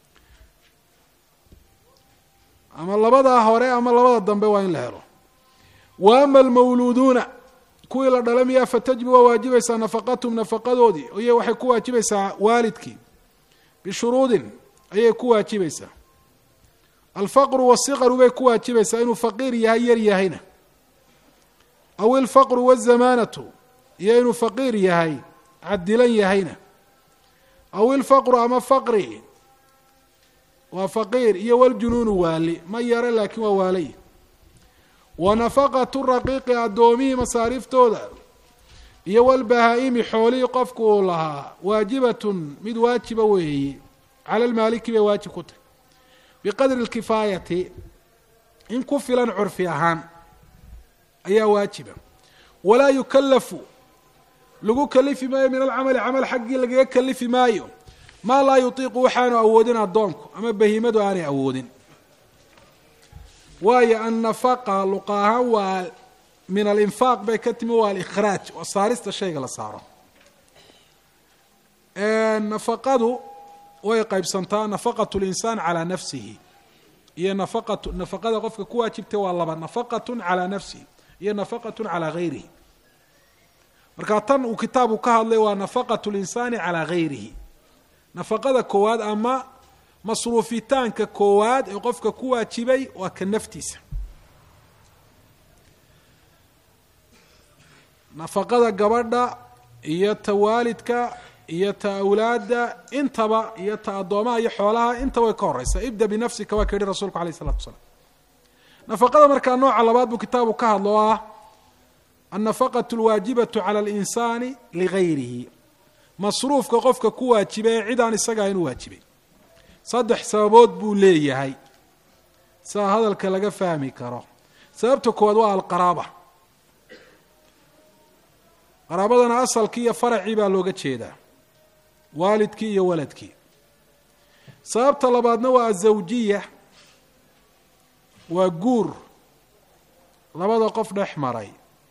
ama labadaa hore ama labada dambe waa in la helo wa ama almawluuduuna kuwii la dhala miyaa fatajibu waa waajibaysaa nafaqatum nafaqadoodii iy waxay ku waajibaysaa waalidkii bishuruudin ayay ku waajibaysaa alfaqru wasiqaru bay ku waajibaysaa inuu faqiir yahay yar yahayna aw ilfaqru wazamaanatu iyo inuu faqiir yahay cadilan yahayna aw ilfaqru ama faqri waa faqiir iyo waljunuunu waali ma yare laakiin waa waalay wa nafaqatu raqiiqi addoomihii masaariiftooda iyo walbahaa-imi xoolihii qofku uu lahaa waajibatun mid waajiba weeye cala lmaaliki bay waajib ku tahy biqadri lkifaayati in ku filan curfi ahaan ayaa waajiba walaa yukallafu lagu kalifi maayo min alcamali camal xaggii lagaga kalifi maayo maa laa yutiiqu waxaanu awoodin addoonku ama bahimadu aanay awoodin waayo annafaqa luqa ahaan waa min alinfaaq bay ka timi waa alikhraaj waa saarista shayga la saaro nafaqadu way qaybsantaa nafaqatu linsaan calaa nafsihi iyo nafaqatu nafaqada qofka ku waajibtay waa laba nafaqatun calaa nafsihi iyo nafaqatun calaa gayrihi marka tan uu kitaabku ka hadlay waa nafaqatu linsaani calaa gayrihi nafaqada koowaad ama masruufitaanka koowaad ee qofka ku waajibay waa ka naftiisa nafaqada gabadha iyo ta waalidka iyo ta awlaadda intaba iyo ta addoomaha iyo xoolaha intaba way ka horeysaa ibda binafsika waa ka yihi rasulku alayh isalatu wasalaam nafaqada markaa nooca labaad buu kitaabu ka hadlo o ah annafaqatu alwaajibatu cala alinsaani ligayrihi masruufka qofka ku waajiba ee cid aan isagaa inu waajibay saddex sababood buu leeyahay sidaa hadalka laga fahmi karo sababta koowaad waa alqaraaba qaraabadana asalkii iyo faracii baa looga jeedaa waalidkii iyo waladkii sababta labaadna waa azawjiya waa guur labada qof dhex maray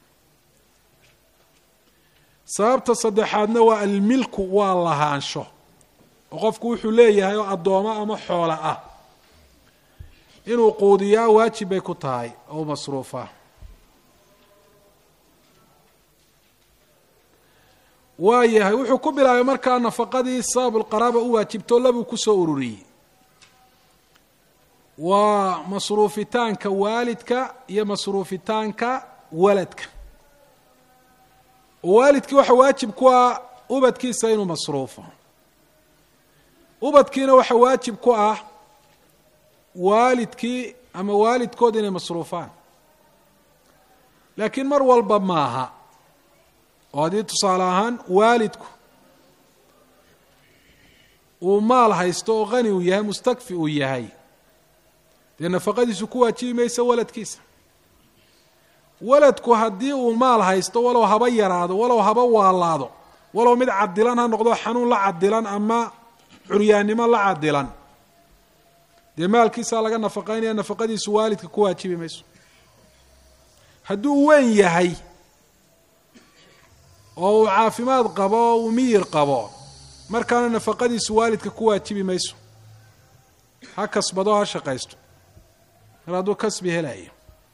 sababta saddexaadna waa almilku waa lahaansho oo qofku wuxuu leeyahay oo addoomo ama xoola ah inuu quudiyaa waajib bay ku tahay oo masruufa waa yahay wuxuu ku bilaabay markaa nafaqadii sabab lqaraaba u waajibto labuu kusoo ururiyey waa masruufitaanka waalidka iyo masruufitaanka waladka oo waalidkii waxa waajib ku ah ubadkiisa inuu masruufo ubadkiina waxa waajib ku ah waalidkii ama waalidkood inay masruufaan laakiin mar walba maaha oo haddii tusaale ahaan waalidku uu maal haysto oo qani uu yahay mustakfi uu yahay dee nafaqadiisu ku waajibi maysa waladkiisa waladku haddii uu maal haysto walow haba yaraado walow haba waalaado walow mid cadilan ha noqdo xanuun la cadilan ama curyaannimo la cadilan dee maalkiisaa laga nafaqaynaya nafaqadiisu waalidka ku waajibi mayso hadduu weyn yahay oo uu caafimaad qabo oo uu miyir qabo markaana nafaqadiisu waalidka ku waajibi mayso ha kasbado ha shaqaysto mar hadduu kasbi helayo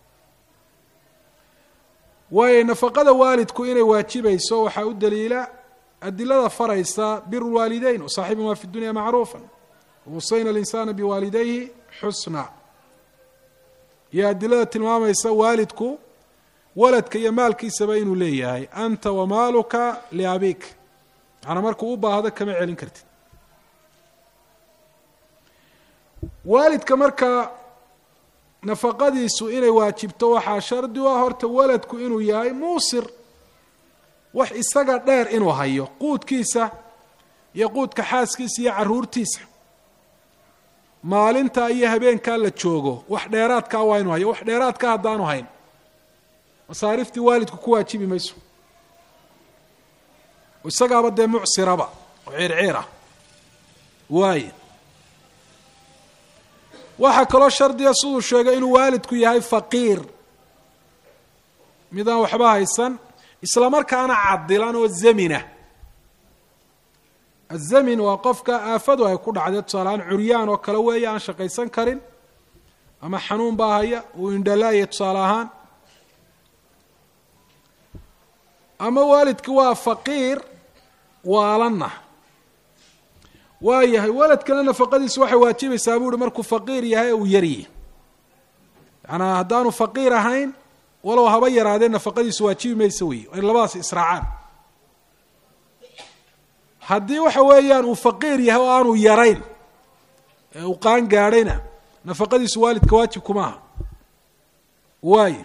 waayo nafaqada waalidku inay waajibayso waxaa u daliila adilada faraysa biru lwaalideyn wasaaxibumaa fi dunya macruufa wasayna alinsaana biwaalidayhi xusna iyo adilada tilmaamaysa waalidku waladka iyo maalkiisaba inuu leeyahay anta wamaaluka liabik macnaa markuu u baahdo kama celin kartid waalidka marka nafaqadiisu inay waajibto waxaa shardi u ah horta waladku inuu yahay muusir wax isaga dheer inuu hayo quudkiisa iyo quudka xaaskiisa iyo caruurtiisa maalinta iyo habeenkaa la joogo wax dheeraadkaa waa inuu hayo wax dheeraadka haddaanu hayn masaariftii waalidku ku waajibi mayso isagaaba dee mucsiraba oo ciirciir ah waaye waxaa kaloo shardiga siduu sheegay inuu waalidku yahay faqiir midaan waxba haysan isla markaana cadilan oo zamina azamin waa qofka aafadu ay ku dhacday tusaaleahaan curyaan oo kale weeye aan shaqaysan karin ama xanuun baa haya uu indhalaaya tusaale ahaan ama waalidki waa faqiir waalanna waa yahay waladkana nafaqadiisu waxay waajibaysaa buu uhi markuu faqiir yahay uu yaryi yaanaa haddaanu faqiir ahayn walow haba yaraadee nafaqadiisu waajibi maysa wey ay labadaas israacaan haddii waxa weeyaan uu faqiir yahay oo aanu yarayn ee uu qaan gaadhayna nafaqadiisu waalidka waajib kuma aha waaye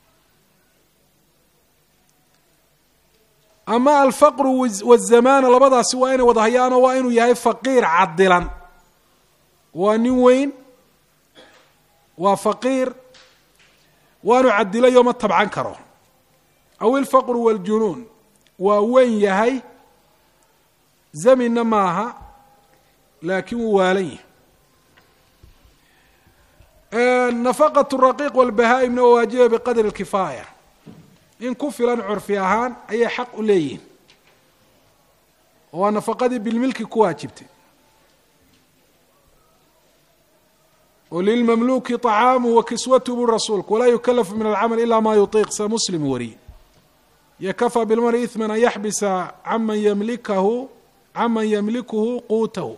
ama alfaqru wazamaana labadaasi waa inay wada hayaanoo waa inuu yahay faqiir cadilan waa nin weyn waa faqiir waanu cadilayo ma tabcan karo aw ilfaqru wاljunuun waa weyn yahay zaminna maaha laakiin wuu waalan yahay nafaqat raqiiq walbahaa-imna waa waajiba biqadri lkifaaya in ku filan curfi ahaan ayay xaq u leeyihin waa nafaqadii bilmilki ku waajibtay oo lilmamluki طacaamu wa kiswatu bu rasuulku walaa yukalafu min alcamal ila ma yuطiiq sa muslim wariye yakafaa bilmari ihman an yaxbisa caman yamlikahu caman yamlikuhu quutahu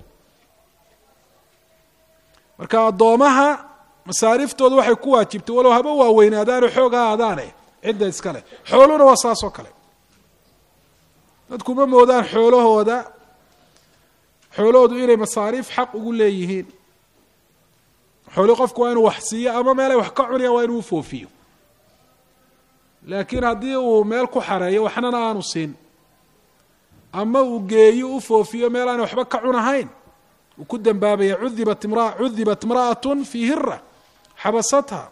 marka addoomaha masaariftooda waxay ku waajibtay walow haba waaweynaadaane xoog ha aadaane cidda iska leh xooluhuna waa saas oo kale dadku ma moodaan xoolahooda xoolahoodu inay masaariif xaq ugu leeyihiin xooli qofku waa inuu wax siiyo ama meelay wax ka cunayaan waa inuu ufoofiyo laakiin haddii uu meel ku xareeyo waxnana aanu siin ama uu geeyo u foofiyo meel aan waxba ka cunahayn uu ku dambaabaya udibat imra cudibat imra'atun fii hira xabasatha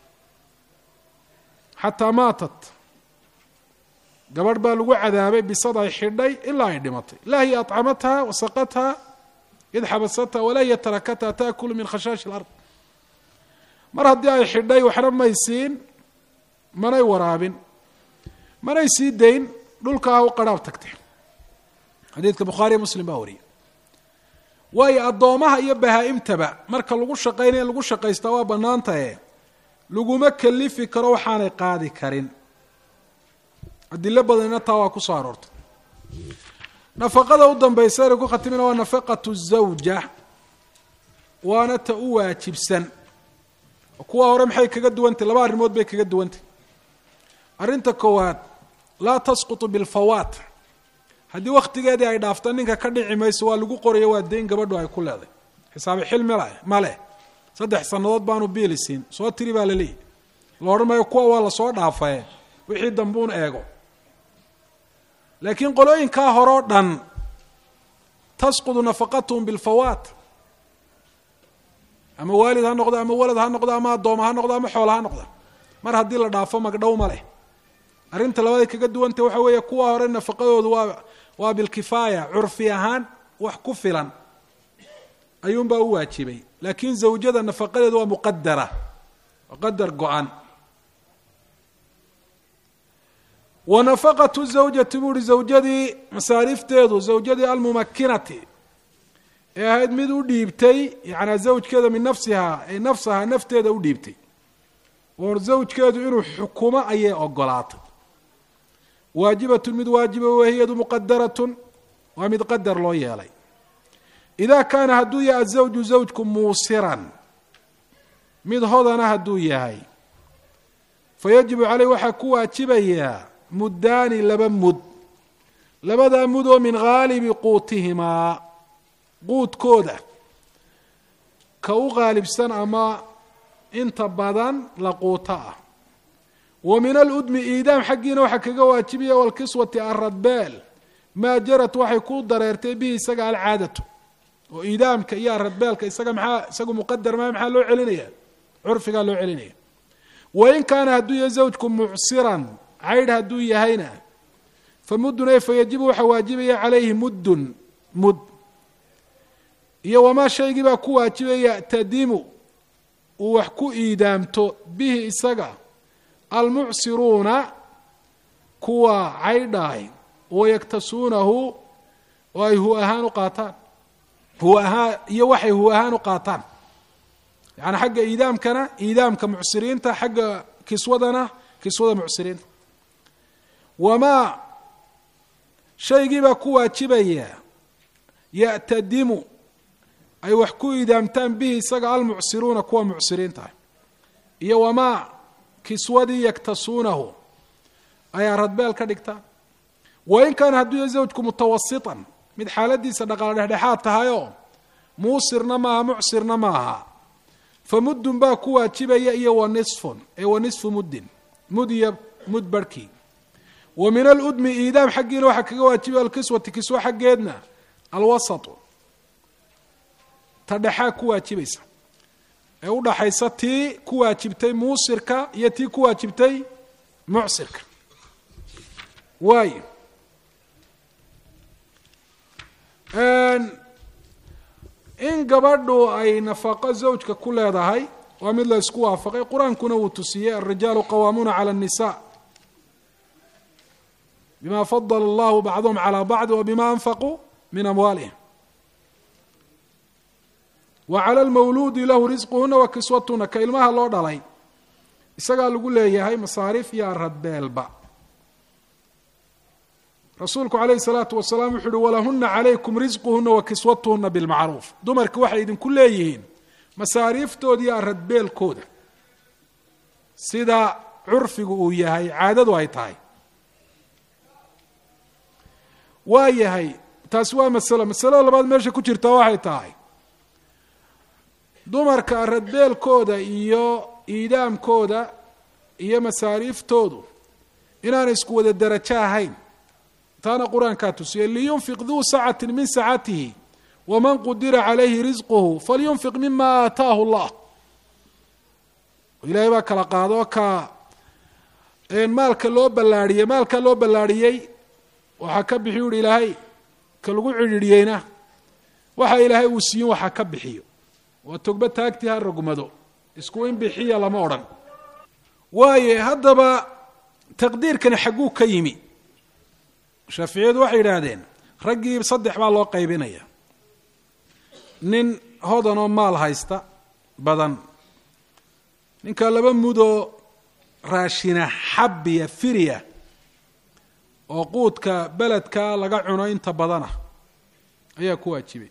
xataa maatat gabadh baa lagu cadaabay bisad ay xidhay ilaa ay dhimatay laa hiya aطcamatha wasaqatha id xabasatha walaa hiya tarakatha taakulu min khashaashi اlard mar haddii ay xidhay waxna may siin manay waraabin manay sii dayn dhulkaa u qaraab tagtay xadiidka bukhaariya muslim baa wariyay waayo addoomaha iyo bahaa-imtaba marka lagu shaqaynaya in lagu shaqaystaa waa bannaantahe laguma kalifi karo waxaanay qaadi karin adilo badanina taa waa ku soo aroortay nafaqada u dambaysa inay ku khatimina waa nafaqatu zawja waana ta u waajibsan kuwa hore maxay kaga duwantay laba arrimood bay kaga duwantay arrinta koowaad laa tasqutu bilfawaat haddii wakhtigeedii ay dhaafto ninka ka dhici mayso waa lagu qorayo waa dayn gabadhu ay ku leeday xisaabi xil ml ma leh saddex sannadood baanu biili siin soo tiri baa laleeyahy la odhan maayo kuwa waa lasoo dhaafaye wixii dambuun eego laakiin qolooyinkaa hore o dhan tasqudu nafaqatuhum bilfawaat ama waalid ha noqdo ama walad ha noqdo ama addooma ha noqdo ama xoola ha noqdo mar haddii la dhaafo magdhow ma leh arrinta labaday kaga duwanta waxa weeye kuwa hore nafaqadoodu waa waa bilkifaaya curfi ahaan wax ku filan ayuunbaa u waajibay laakiin zawjada nafaqadeedu waa muqadara waa qadar go-an wa nafaqatu zawjati buu uhi zawjadii masaarifteedu zawjadii almumakinati ee ahayd mid u dhiibtay yacanaa zawjkeeda min nafsihaa ay nafsahaa nafteeda u dhiibtay oo zawjkeedu inuu xukumo ayay ogolaatay waajibatun mid waajiba wahiyadu muqadaratun waa mid qadar loo yeelay idaa kaana hadduu yahay azawju zawjku muusiran mid hodana hadduu yahay fayajibu caleyh waxaa ku waajibayaa muddaani laba mud labadaa mud oo min haalibi quutihimaa quudkooda ka u qaalibsan ama inta badan la quuto ah wa min aludmi iidaam xaggiina waxaa kaga waajibaya walkiswati aradbeel maa jarat waxay ku dareertay bihi isaga alcaadatu oo iidaamka iyo aradbeelka isaga maxaa isagu muqadar maa maxaa loo celinaya curfigaa loo celinaya wain kaana hadduu yahay zawjku mucsiran caydh hadduu yahayna fa muddun e fayajibu waxaa waajibaya calayhi muddun mud iyo wamaa shaygii baa ku waajibaya tadimu uu wax ku iidaamto bihi isaga almucsiruuna kuwa caydhaay wayaktasuunahu oo ay hu ahaan u qaataan hu ahaan iyo waxay hu ahaan u qaataan yaani xagga iidaamkana iidaamka mucsiriinta xagga kiswadana kiswada mucsiriinta wamaa shaygii baa ku waajibaya ya'tadimu ay wax ku iidaamtaan bihi isaga almucsiruuna kuwa mucsiriinta ah iyo wamaa kiswadii yaktasuunahu ay aradbeel ka dhigtaan wain kaana hadduu yahay zawjku mutawasitan mid xaaladiisa dhaqaale dhexdhexaad tahayoo muusirna maaha mucsirna maaha fa muddun baa ku waajibaya iyo wa nisfun ee wa nisfu muddin mud iyo mud barhkii wa min aludmi iidaam xaggiina waxaa kaga waajibaya alkiswati kiswo xaggeedna alwasatu ta dhexaa ku waajibaysa ee u dhaxaysa tii ku waajibtay muusirka iyo tii ku waajibtay mucsirka waayo in gabadhu ay nafaqo zawjka ku leedahay waa mid la isku waafaqay qur-aankuna wuu tusiyey alrijaalu qawaamuuna cala الnisa bima fadla allahu bacduhum calى bacdi wa bima anfaquu min amwaalihim wa cala lmawluudi lahu risquhuna wa kiswatuna ka ilmaha loo dhalay isagaa lagu leeyahay masaariif iyo aradbeelba rasuulku calayhi salaatu wasalaam wuxu uhi walahuna calaykum risquhuna wa kiswatuhuna bilmacruuf dumarki waxay idinku leeyihiin masaariiftooda iyo aradbeelkooda sida curfigu uu yahay caadadu ay tahay waa yahay taasi waa masalo masalada labaad meesha ku jirta waxay tahay dumarka aradbeelkooda iyo iidaamkooda iyo masaariiftoodu inaanay isku wada derajo ahayn taana qur-aankaa tusiyey liyunfiq duu sacati min sacatihi waman qudira calayhi risquhu falyunfiq mima aataahu llah ilaahay baa kala qaado ka maalka loo ballaariyey maalka loo ballaariyey waxaa ka bixiyu uhi ilaahay ka lagu cidhiidhiyeyna waxa ilaahay uu siiyin waxaa ka bixiyo waa togba taagtii ha rogmado isku in bixiya lama odhan waaye haddaba taqdiirkani xagguu ka yimi shaaficiyadu waxay yidhaahdeen raggii saddex baa loo qaybinaya nin hodan oo maal haysta badan ninka laba mudoo raashina xabiya firiya oo quudka beledka laga cuno inta badana ayaa ku waajibay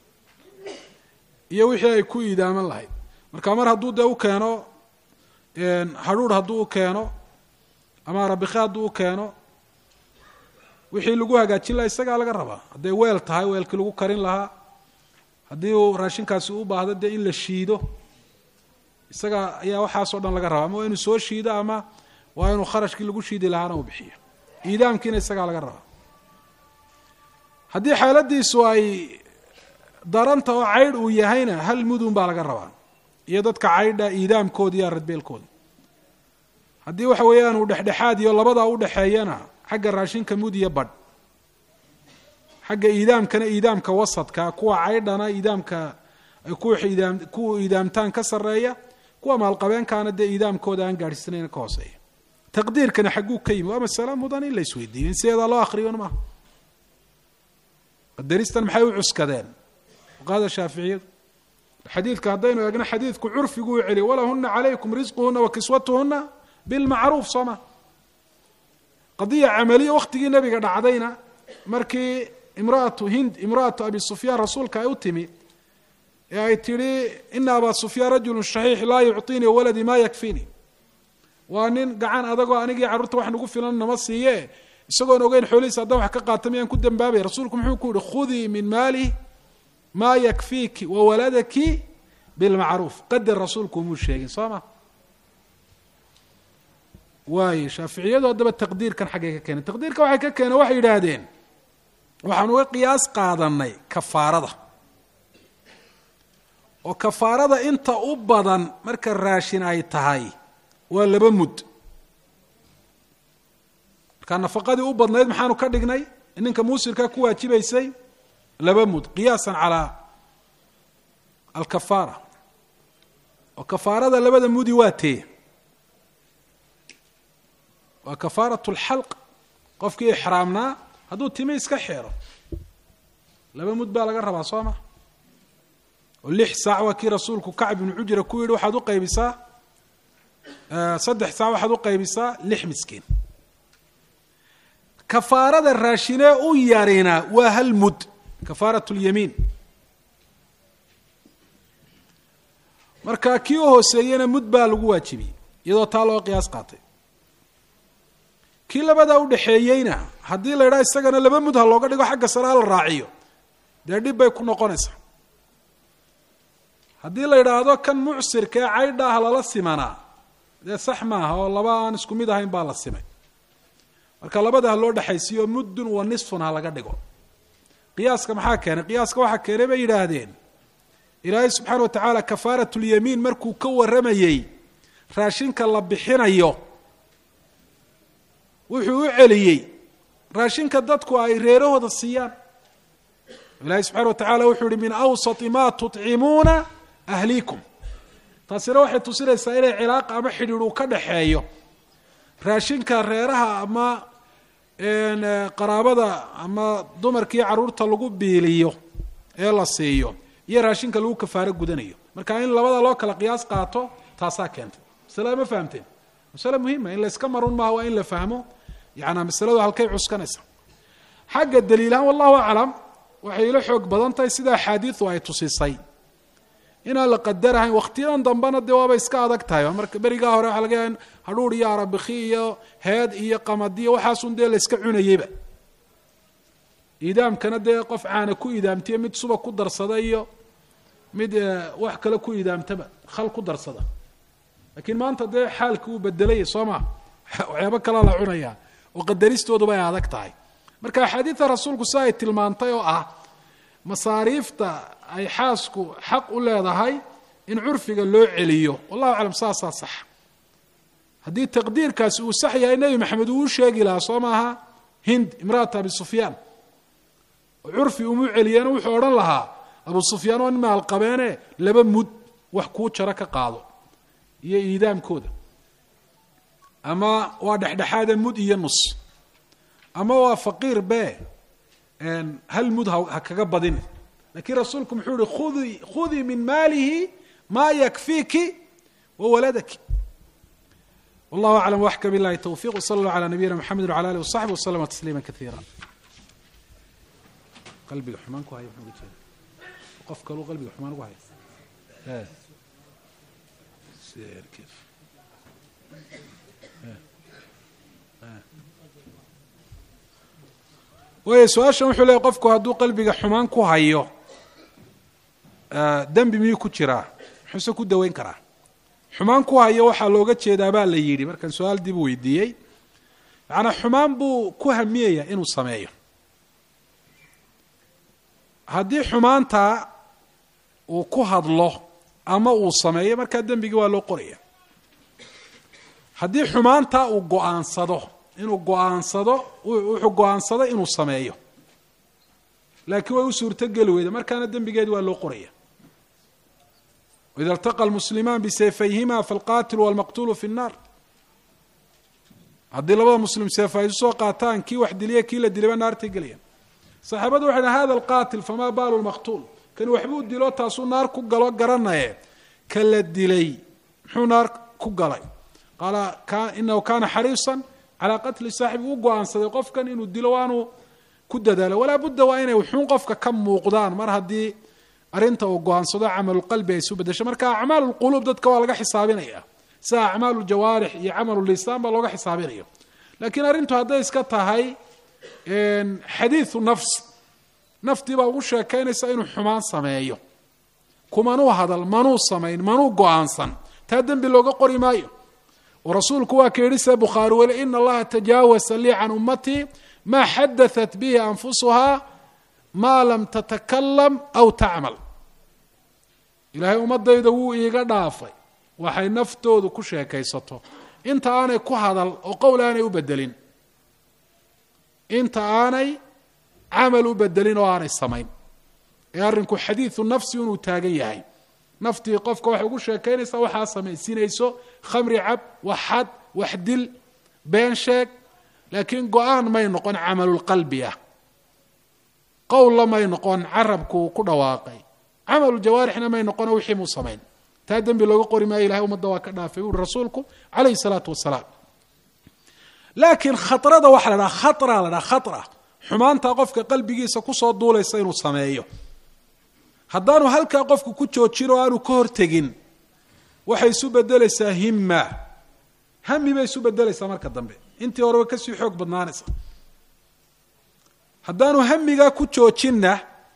iyo wixii ay ku iidaaman lahayd marka mar hadduu dee u keeno hadhuur hadduu u keeno ama arabikhe hadduu u keeno wixii lagu hagaajin lahaa isagaa laga rabaa hadday weel tahay weelkii lagu karin lahaa haddii uu raashinkaasi u baahdo dee in la shiido isaga ayaa waxaasoo dhan laga rabaa ama waa inuu soo shiido ama waa inuu kharashkii lagu shiidi lahaana uu bixiyo iidaamkiina isagaa laga rabaa haddii xaaladiisu ay daranta oo caydh uu yahayna hal mudun baa laga rabaa iyo dadka caydha iidaamkooda iyo aradbeelkooda haddii waxa weeyaan uu dhexdhexaad iyo labadaa udhexeeyana xagga raashinka mud iyo badh xagga iidaamkana iidaamka wasadka kuwa caydhana iidaamka ay kuwa iidaam kuwa iidaamtaan ka sarreeya kuwa maalqabeenkaana dee iidaamkooda aan gaadhsiinayn ka hooseeya taqdiirkana xagguu ka yimi waa masale mudan in la isweydiiyo in sideedaa loo akriyon maaha qadaristan maxay u cuskadeen fuqahada shaaficiyadu xadiidka haddaynu eegno xadiidku curfigu u celiy walahuna calaykum risquhuna wa kiswatuhuna bilmacruuf soo ma qadiya camaliya waktigii nabiga dhacdayna markii imraatu hind imraatu abi sufyaan rasuulka ay u timi ee ay tidhi ina abaa sufyaan rajulu shaxiix laa yucطinii waladii ma yakfiini waa nin gacan adagoo anigii carruurta wax nagu filan nama siiye isagoon ogeyn xoolihiisa haddaan wax ka qaata miyaan ku dambaabay rasuulku muxuu ku yihi khudii min maalih maa yakfiiki wawaladaki bilmacruuf qadar rasuulku umuu sheegin soo ma waayo shaaficiyadu haddaba taqdiirkan xaggay ka keeneen taqdiirka waxay ka keeneen waxay yidhaahdeen waxaan uga qiyaas qaadanay kafaarada oo kafaarada inta u badan marka raashin ay tahay waa laba mud markaa nafaqadii u badnayd maxaanu ka dhignay ninka muusirkaa ku waajibaysay laba mud qiyaasan calaa alkafaara oo kafaarada labada mudi waa tee waa kafaarat lxalq qofkii ixraamnaa hadduu timi iska xeero laba mud baa laga rabaa soo ma oo lix saac waa kii rasuulku kacb ibnu cujra ku yidhi waxaad u qaybisaa saddex saac waxaad u qaybisaa lix miskiin kafaarada raashinee u yarina waa hal mud kafaarat lyamiin marka kii u hooseeyena mud baa lagu waajibiyey iyadoo taa loo qiyaas qaatay kii labadaa udhexeeyeyna haddii la idhaha isagana laba mud ha looga dhigo xagga sare ha la raaciyo dee dhib bay ku noqonaysaa haddii la yidhaahdo kan mucsirka ee caydha ah lala simanaa dee sax maaha oo laba aan isku mid ahayn baa la simay marka labada ha loo dhexaysiiyo muddun wa nisfun ha laga dhigo qiyaaska maxaa keenay qiyaaska waxaa keenay bay yidhaahdeen ilaahay subxaana wa tacaala kafaarat lyamiin markuu ka warramayey raashinka la bixinayo wuxuu u celiyey raashinka dadku ay reerahooda siiyaan ilaahay subxana wa tacaala wuxuu yihi min awsati ma tuطcimuuna ahliikum taasina waxay tusinaysaa inay cilaaqa ama xidhiidh uu ka dhaxeeyo raashinka reeraha ama qaraabada ama dumarkii carruurta lagu biiliyo ee la siiyo iyo raashinka lagu kafaaro gudanayo marka in labada loo kala qiyaas qaato taasaa keentay masalada ma fahamteen masale muhima in la iska marun maaha waa in la fahmo yaana masaladu halkay cuskanaysa xagga daliilahaan wallahu aclam waxay ila xoog badan tahay sida axaadiidu ay tusisay inaan la qadarahayn waktiyadan dambena dee waaba iska adag tahay marka berigaa hore waxa laga yaha hadhuur iyo arabiki iyo heed iyo qamadiyo waxaasun dee la iska cunayeyba idaamkana dee qof caana ku idaamtiyo mid suba ku darsada iyo mid wax kale ku idaamtaba khal ku darsada laakiin maanta dee xaalki uu bedelaya soo maa waxyaabo kalea la cunayaa oo qadaristooduba ay adag tahay marka axaadiida rasuulku si ay tilmaantay oo ah masaariifta ay xaasku xaq u leedahay in curfiga loo celiyo wallahu aclam saasaa sax haddii taqdiirkaasi uu sax yahay nebi maxamed uu u sheegi lahaa soo maaha hind imraata abi sufyaan oo curfi umu celiyeena wuxuu odhan lahaa abu sufyaan oo nin maalqabeene laba mud wax kuu jaro ka qaado iyo iidaamkooda ama waa dhexdhexaada mud iyo nus ama waa faqiir be hal mud ha kaga badin lakiin rasuulku muxuu yihi khudi khudii min maalihi maa yakfiiki wawaladaki wallahu aclam waxka billahi towfiq wsala allah calaa nabiyina mxamedi wala alih wasaxbi waslama tasliima kaiira qalbiga xumaan ku haya muxuu uga jeeda qof kaluu qalbiga xumaan ugu haya waaya su-aashan wuxuu leeyay qofku hadduu qalbiga xumaan ku hayo dembi miyuu ku jiraa muxuuse ku daweyn karaa xumaan ku hayo waxaa looga jeedaa baa la yidhi markaan su-aal dib weydiiyey macanaa xumaan buu ku hamiyaya inuu sameeyo haddii xumaantaa uu ku hadlo ama uu sameeyo markaa dembigii waa loo qoraya haddii xumaantaa uu go-aansado inuu go-aansado wuxuu go-aansado inuu sameeyo laakiin way u suurtogeli weyda markaana dembigeedi waa loo qoraya waida iltaqa lmuslimaan bisayfayhima falqaatilu walmaqtuulu fi nnaar haddii labada muslim seef ay isu soo qaataan kii wax diliya kii la dilayba naartay gelayaan saxaabadu waxay dhahen hada alqaatil famaa baalu lmaqtuul kani waxbuu dilo taasuu naar ku galo garanaye ka la dilay muxuu naar ku galay qaala inahu kana xariisan calaa qatli saaxibi u go-aansaday qofkan inuu dilo waanu ku dadaalo walaa budda waa inay wuxuun qofka ka muuqdaan mar haddii arrinta uu go-aansado camalulqalbi ay isu bedesho marka acmaalulquluub dadka waa laga xisaabinaya sida acmaalujawaarix iyo camalulisaan baa looga xisaabinaya laakiin arrintu hadday iska tahay xadiiu nafs naftii baa ugu sheekaynaysa inuu xumaan sameeyo kumanuu hadal manuu samayn manuu go-aansan taa dembi looga qori maayo oo rasuulku waa ka yidhi se bukhaari weli ina allaha tajaawasa lii can ummatii maa xadaثat bihi anfusuhaa maa lam tatakalam aw tacmal ilaahay ummadayda wuu iiga dhaafay waxay naftoodu ku sheekaysato inta aanay ku hadal oo qowl aanay u bedelin inta aanay camal u bedelin oo aanay samayn ee arrinku xadiidu nafsi inuu taagan yahay naftii qofka waxay ugu sheekaynaysaa waxaa samaysinayso khamri cab wax xad wax dil been sheeg laakiin go-aan may noqon camalulqalbi ah qowlla may noqon carabkuu ku dhawaaqay camaluljawaarixna may noqono wixii muu samayn taa dembi looga qori maayo ilahay ummadda waa ka dhaafay buuri rasuulku calayhi salaatu wasalaam laakiin khatrada waxa la dhaha khatra la dhaha khatra xumaantaa qofka qalbigiisa kusoo duulaysa inuu sameeyo haddaanu halkaa qofku ku joojin oo aanu ka hortegin waxay isu bedelaysaa himma hami bay isu bedelaysaa marka dambe intii horeba kasii xoog badnaanaysa haddaanu hamigaa ku joojinna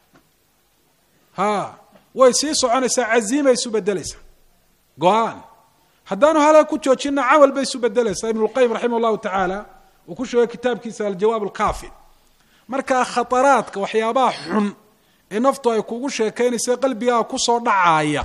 ha way sii soconaysaa caziimay isu bedelaysaa go-aan haddaanu halkaa ku joojinna camal bay isu bedelaysaa ibnu lqayim raximah llahu tacaala uu ku sheegay kitaabkiisa aljawaab alkaafi markaa khataraadka waxyaabaha xun ee naftu ay kugu sheekaynaysa qalbigaa kusoo dhacaaya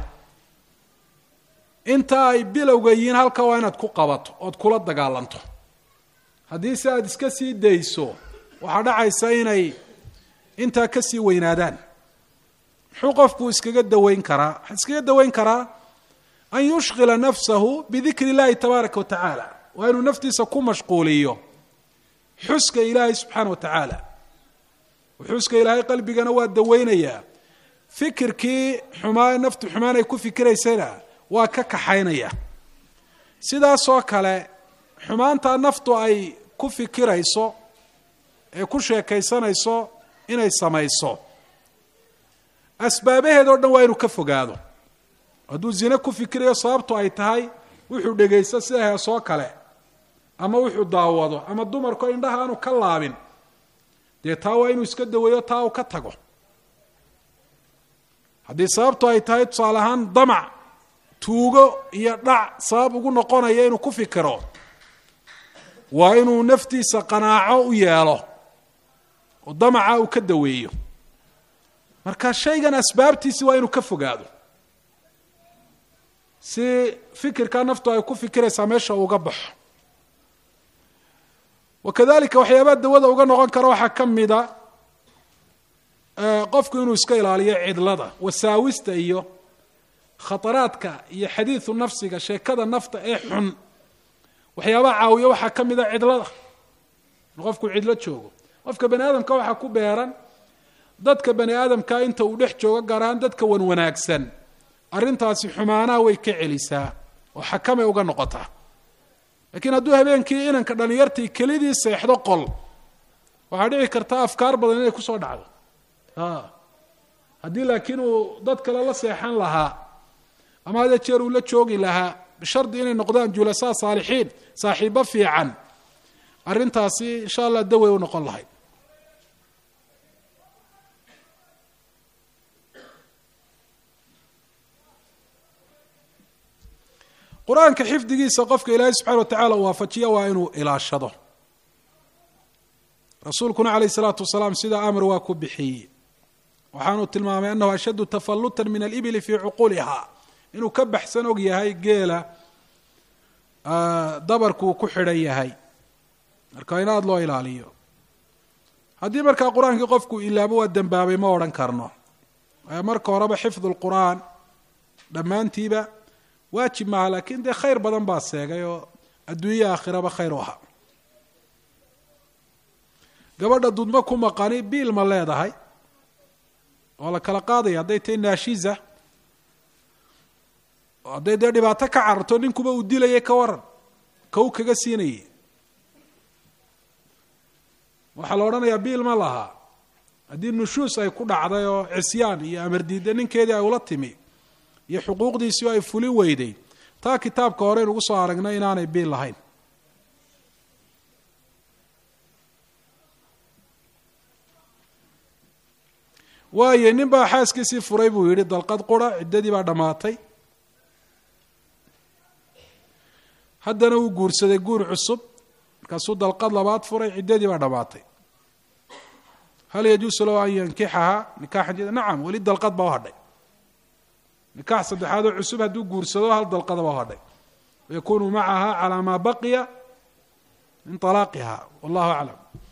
inta ay bilowga yihiin halka waa inaad ku qabato ood kula dagaalanto haddii se aada iska sii dayso waxaa dhacaysa inay intaa kasii weynaadaan muxuu qofku iskaga daweyn karaa waxaa iskaga daweyn karaa an yushqila nafsahu bidikri اllahi tabaaraka wa tacaala waa inuu naftiisa ku mashquuliyo xuska ilaahay subxaana wa tacaala xuska ilaahay qalbigana waa daweynayaa fikirkii xumaa naftu xumaan ay ku fikiraysayna waa ka kaxaynaya sidaasoo kale xumaantaa naftu ay ku fikirayso ee ku sheekaysanayso inay samayso asbaabaheed o dhan waa inuu ka fogaado hadduu zine ku fikirayo sababtu ay tahay wuxuu dhegaysto sida heesoo kale ama wuxuu daawado ama dumarko indhaha aanu ka laabin dee taa waa inuu iska daweeyo taa uu ka tago haddii sababtu ay tahay tusaale ahaan damac tuugo iyo dhac sabab ugu noqonaya inuu ku fikiro waa inuu naftiisa qanaaco u yeelo oo damaca uu ka daweeyo marka shaygan asbaabtiisi waa inuu ka fogaado si fikirkaa naftu ay ku fikiraysaa meesha uga baxo wakadalika waxyaabaha dawada uga noqon kara waxaa ka mida qofku inuu iska ilaaliyo cidlada wasaawista iyo khataraadka iyo xadiidu nafsiga sheekada nafta ee xun waxyaabaha caawiya waxaa ka mida cidlada in qofku cidlo joogo qofka bani aadamka waxaa ku beeran dadka bani aadamka inta uu dhex joogo gaar ahaan dadka wan wanaagsan arrintaasi xumaanaha way ka celisaa oo xakamay uga noqotaa lakiin hadduu habeenkii inanka dhalinyartii kelidii seexdo qol waxaa dhici karta afkaar badan inay kusoo dhacdo haddii laakiin uu dad kale la seexan lahaa ama hadee jeer uu la joogi lahaa bishardi inay noqdaan julasaa saalixiin saaxiibo fiican arrintaasi insha allah dawey u noqon lahayd qur-aanka xifdigiisa qofka ilaahay subxana wa tacala uu waafajiya waa inuu ilaashado rasuulkuna calayh isalaatu wasalaam sidaa amar waa ku bixiyey waxaanuu tilmaamay annahu ashaddu tafallutan min alibili fii cuquuliha inuu ka baxsan og yahay geela dabarkuu ku xidhan yahay marka in aada loo ilaaliyo haddii markaa qur-aankii qofku ilaabo waa dembaabay ma odhan karno marka horeba xifdu lqur'aan dhammaantiiba waajib maaha laakiin dee khayr badan baa seegay oo adduunya aakhiraba khayr u ahaa gabadha dudmo ku maqani biil ma leedahay waa la kala qaadaya hadday tahay naashiza hadday dee dhibaato ka cararto ninkuba uu dilayay ka waran ka u kaga siinayay waxaa la odhanayaa biil ma lahaa haddii nushuus ay ku dhacday oo cisyaan iyo amar diidda ninkeedii ay ula timi iyo xuquuqdiisii ay fulin weyday taa kitaabka hore inugu soo aragnay inaanay biil lahayn waayo nin baa xaaskiisii furay buu yidhi dalqad qura ciddadii baa dhammaatay haddana uu guursaday guur cusub markaasuu dalqad labaad furay ciddadii baa dhammaatay hal yajuusu lahu an yankixahaa nikaaxan jida nacam weli dalqad baa u hadhay nikaax saddexaad oo cusub hadduu guursado hal dalqada baa u hadhay wayakunu macaha calaa maa baqiya min alaaqiha wallahu aclam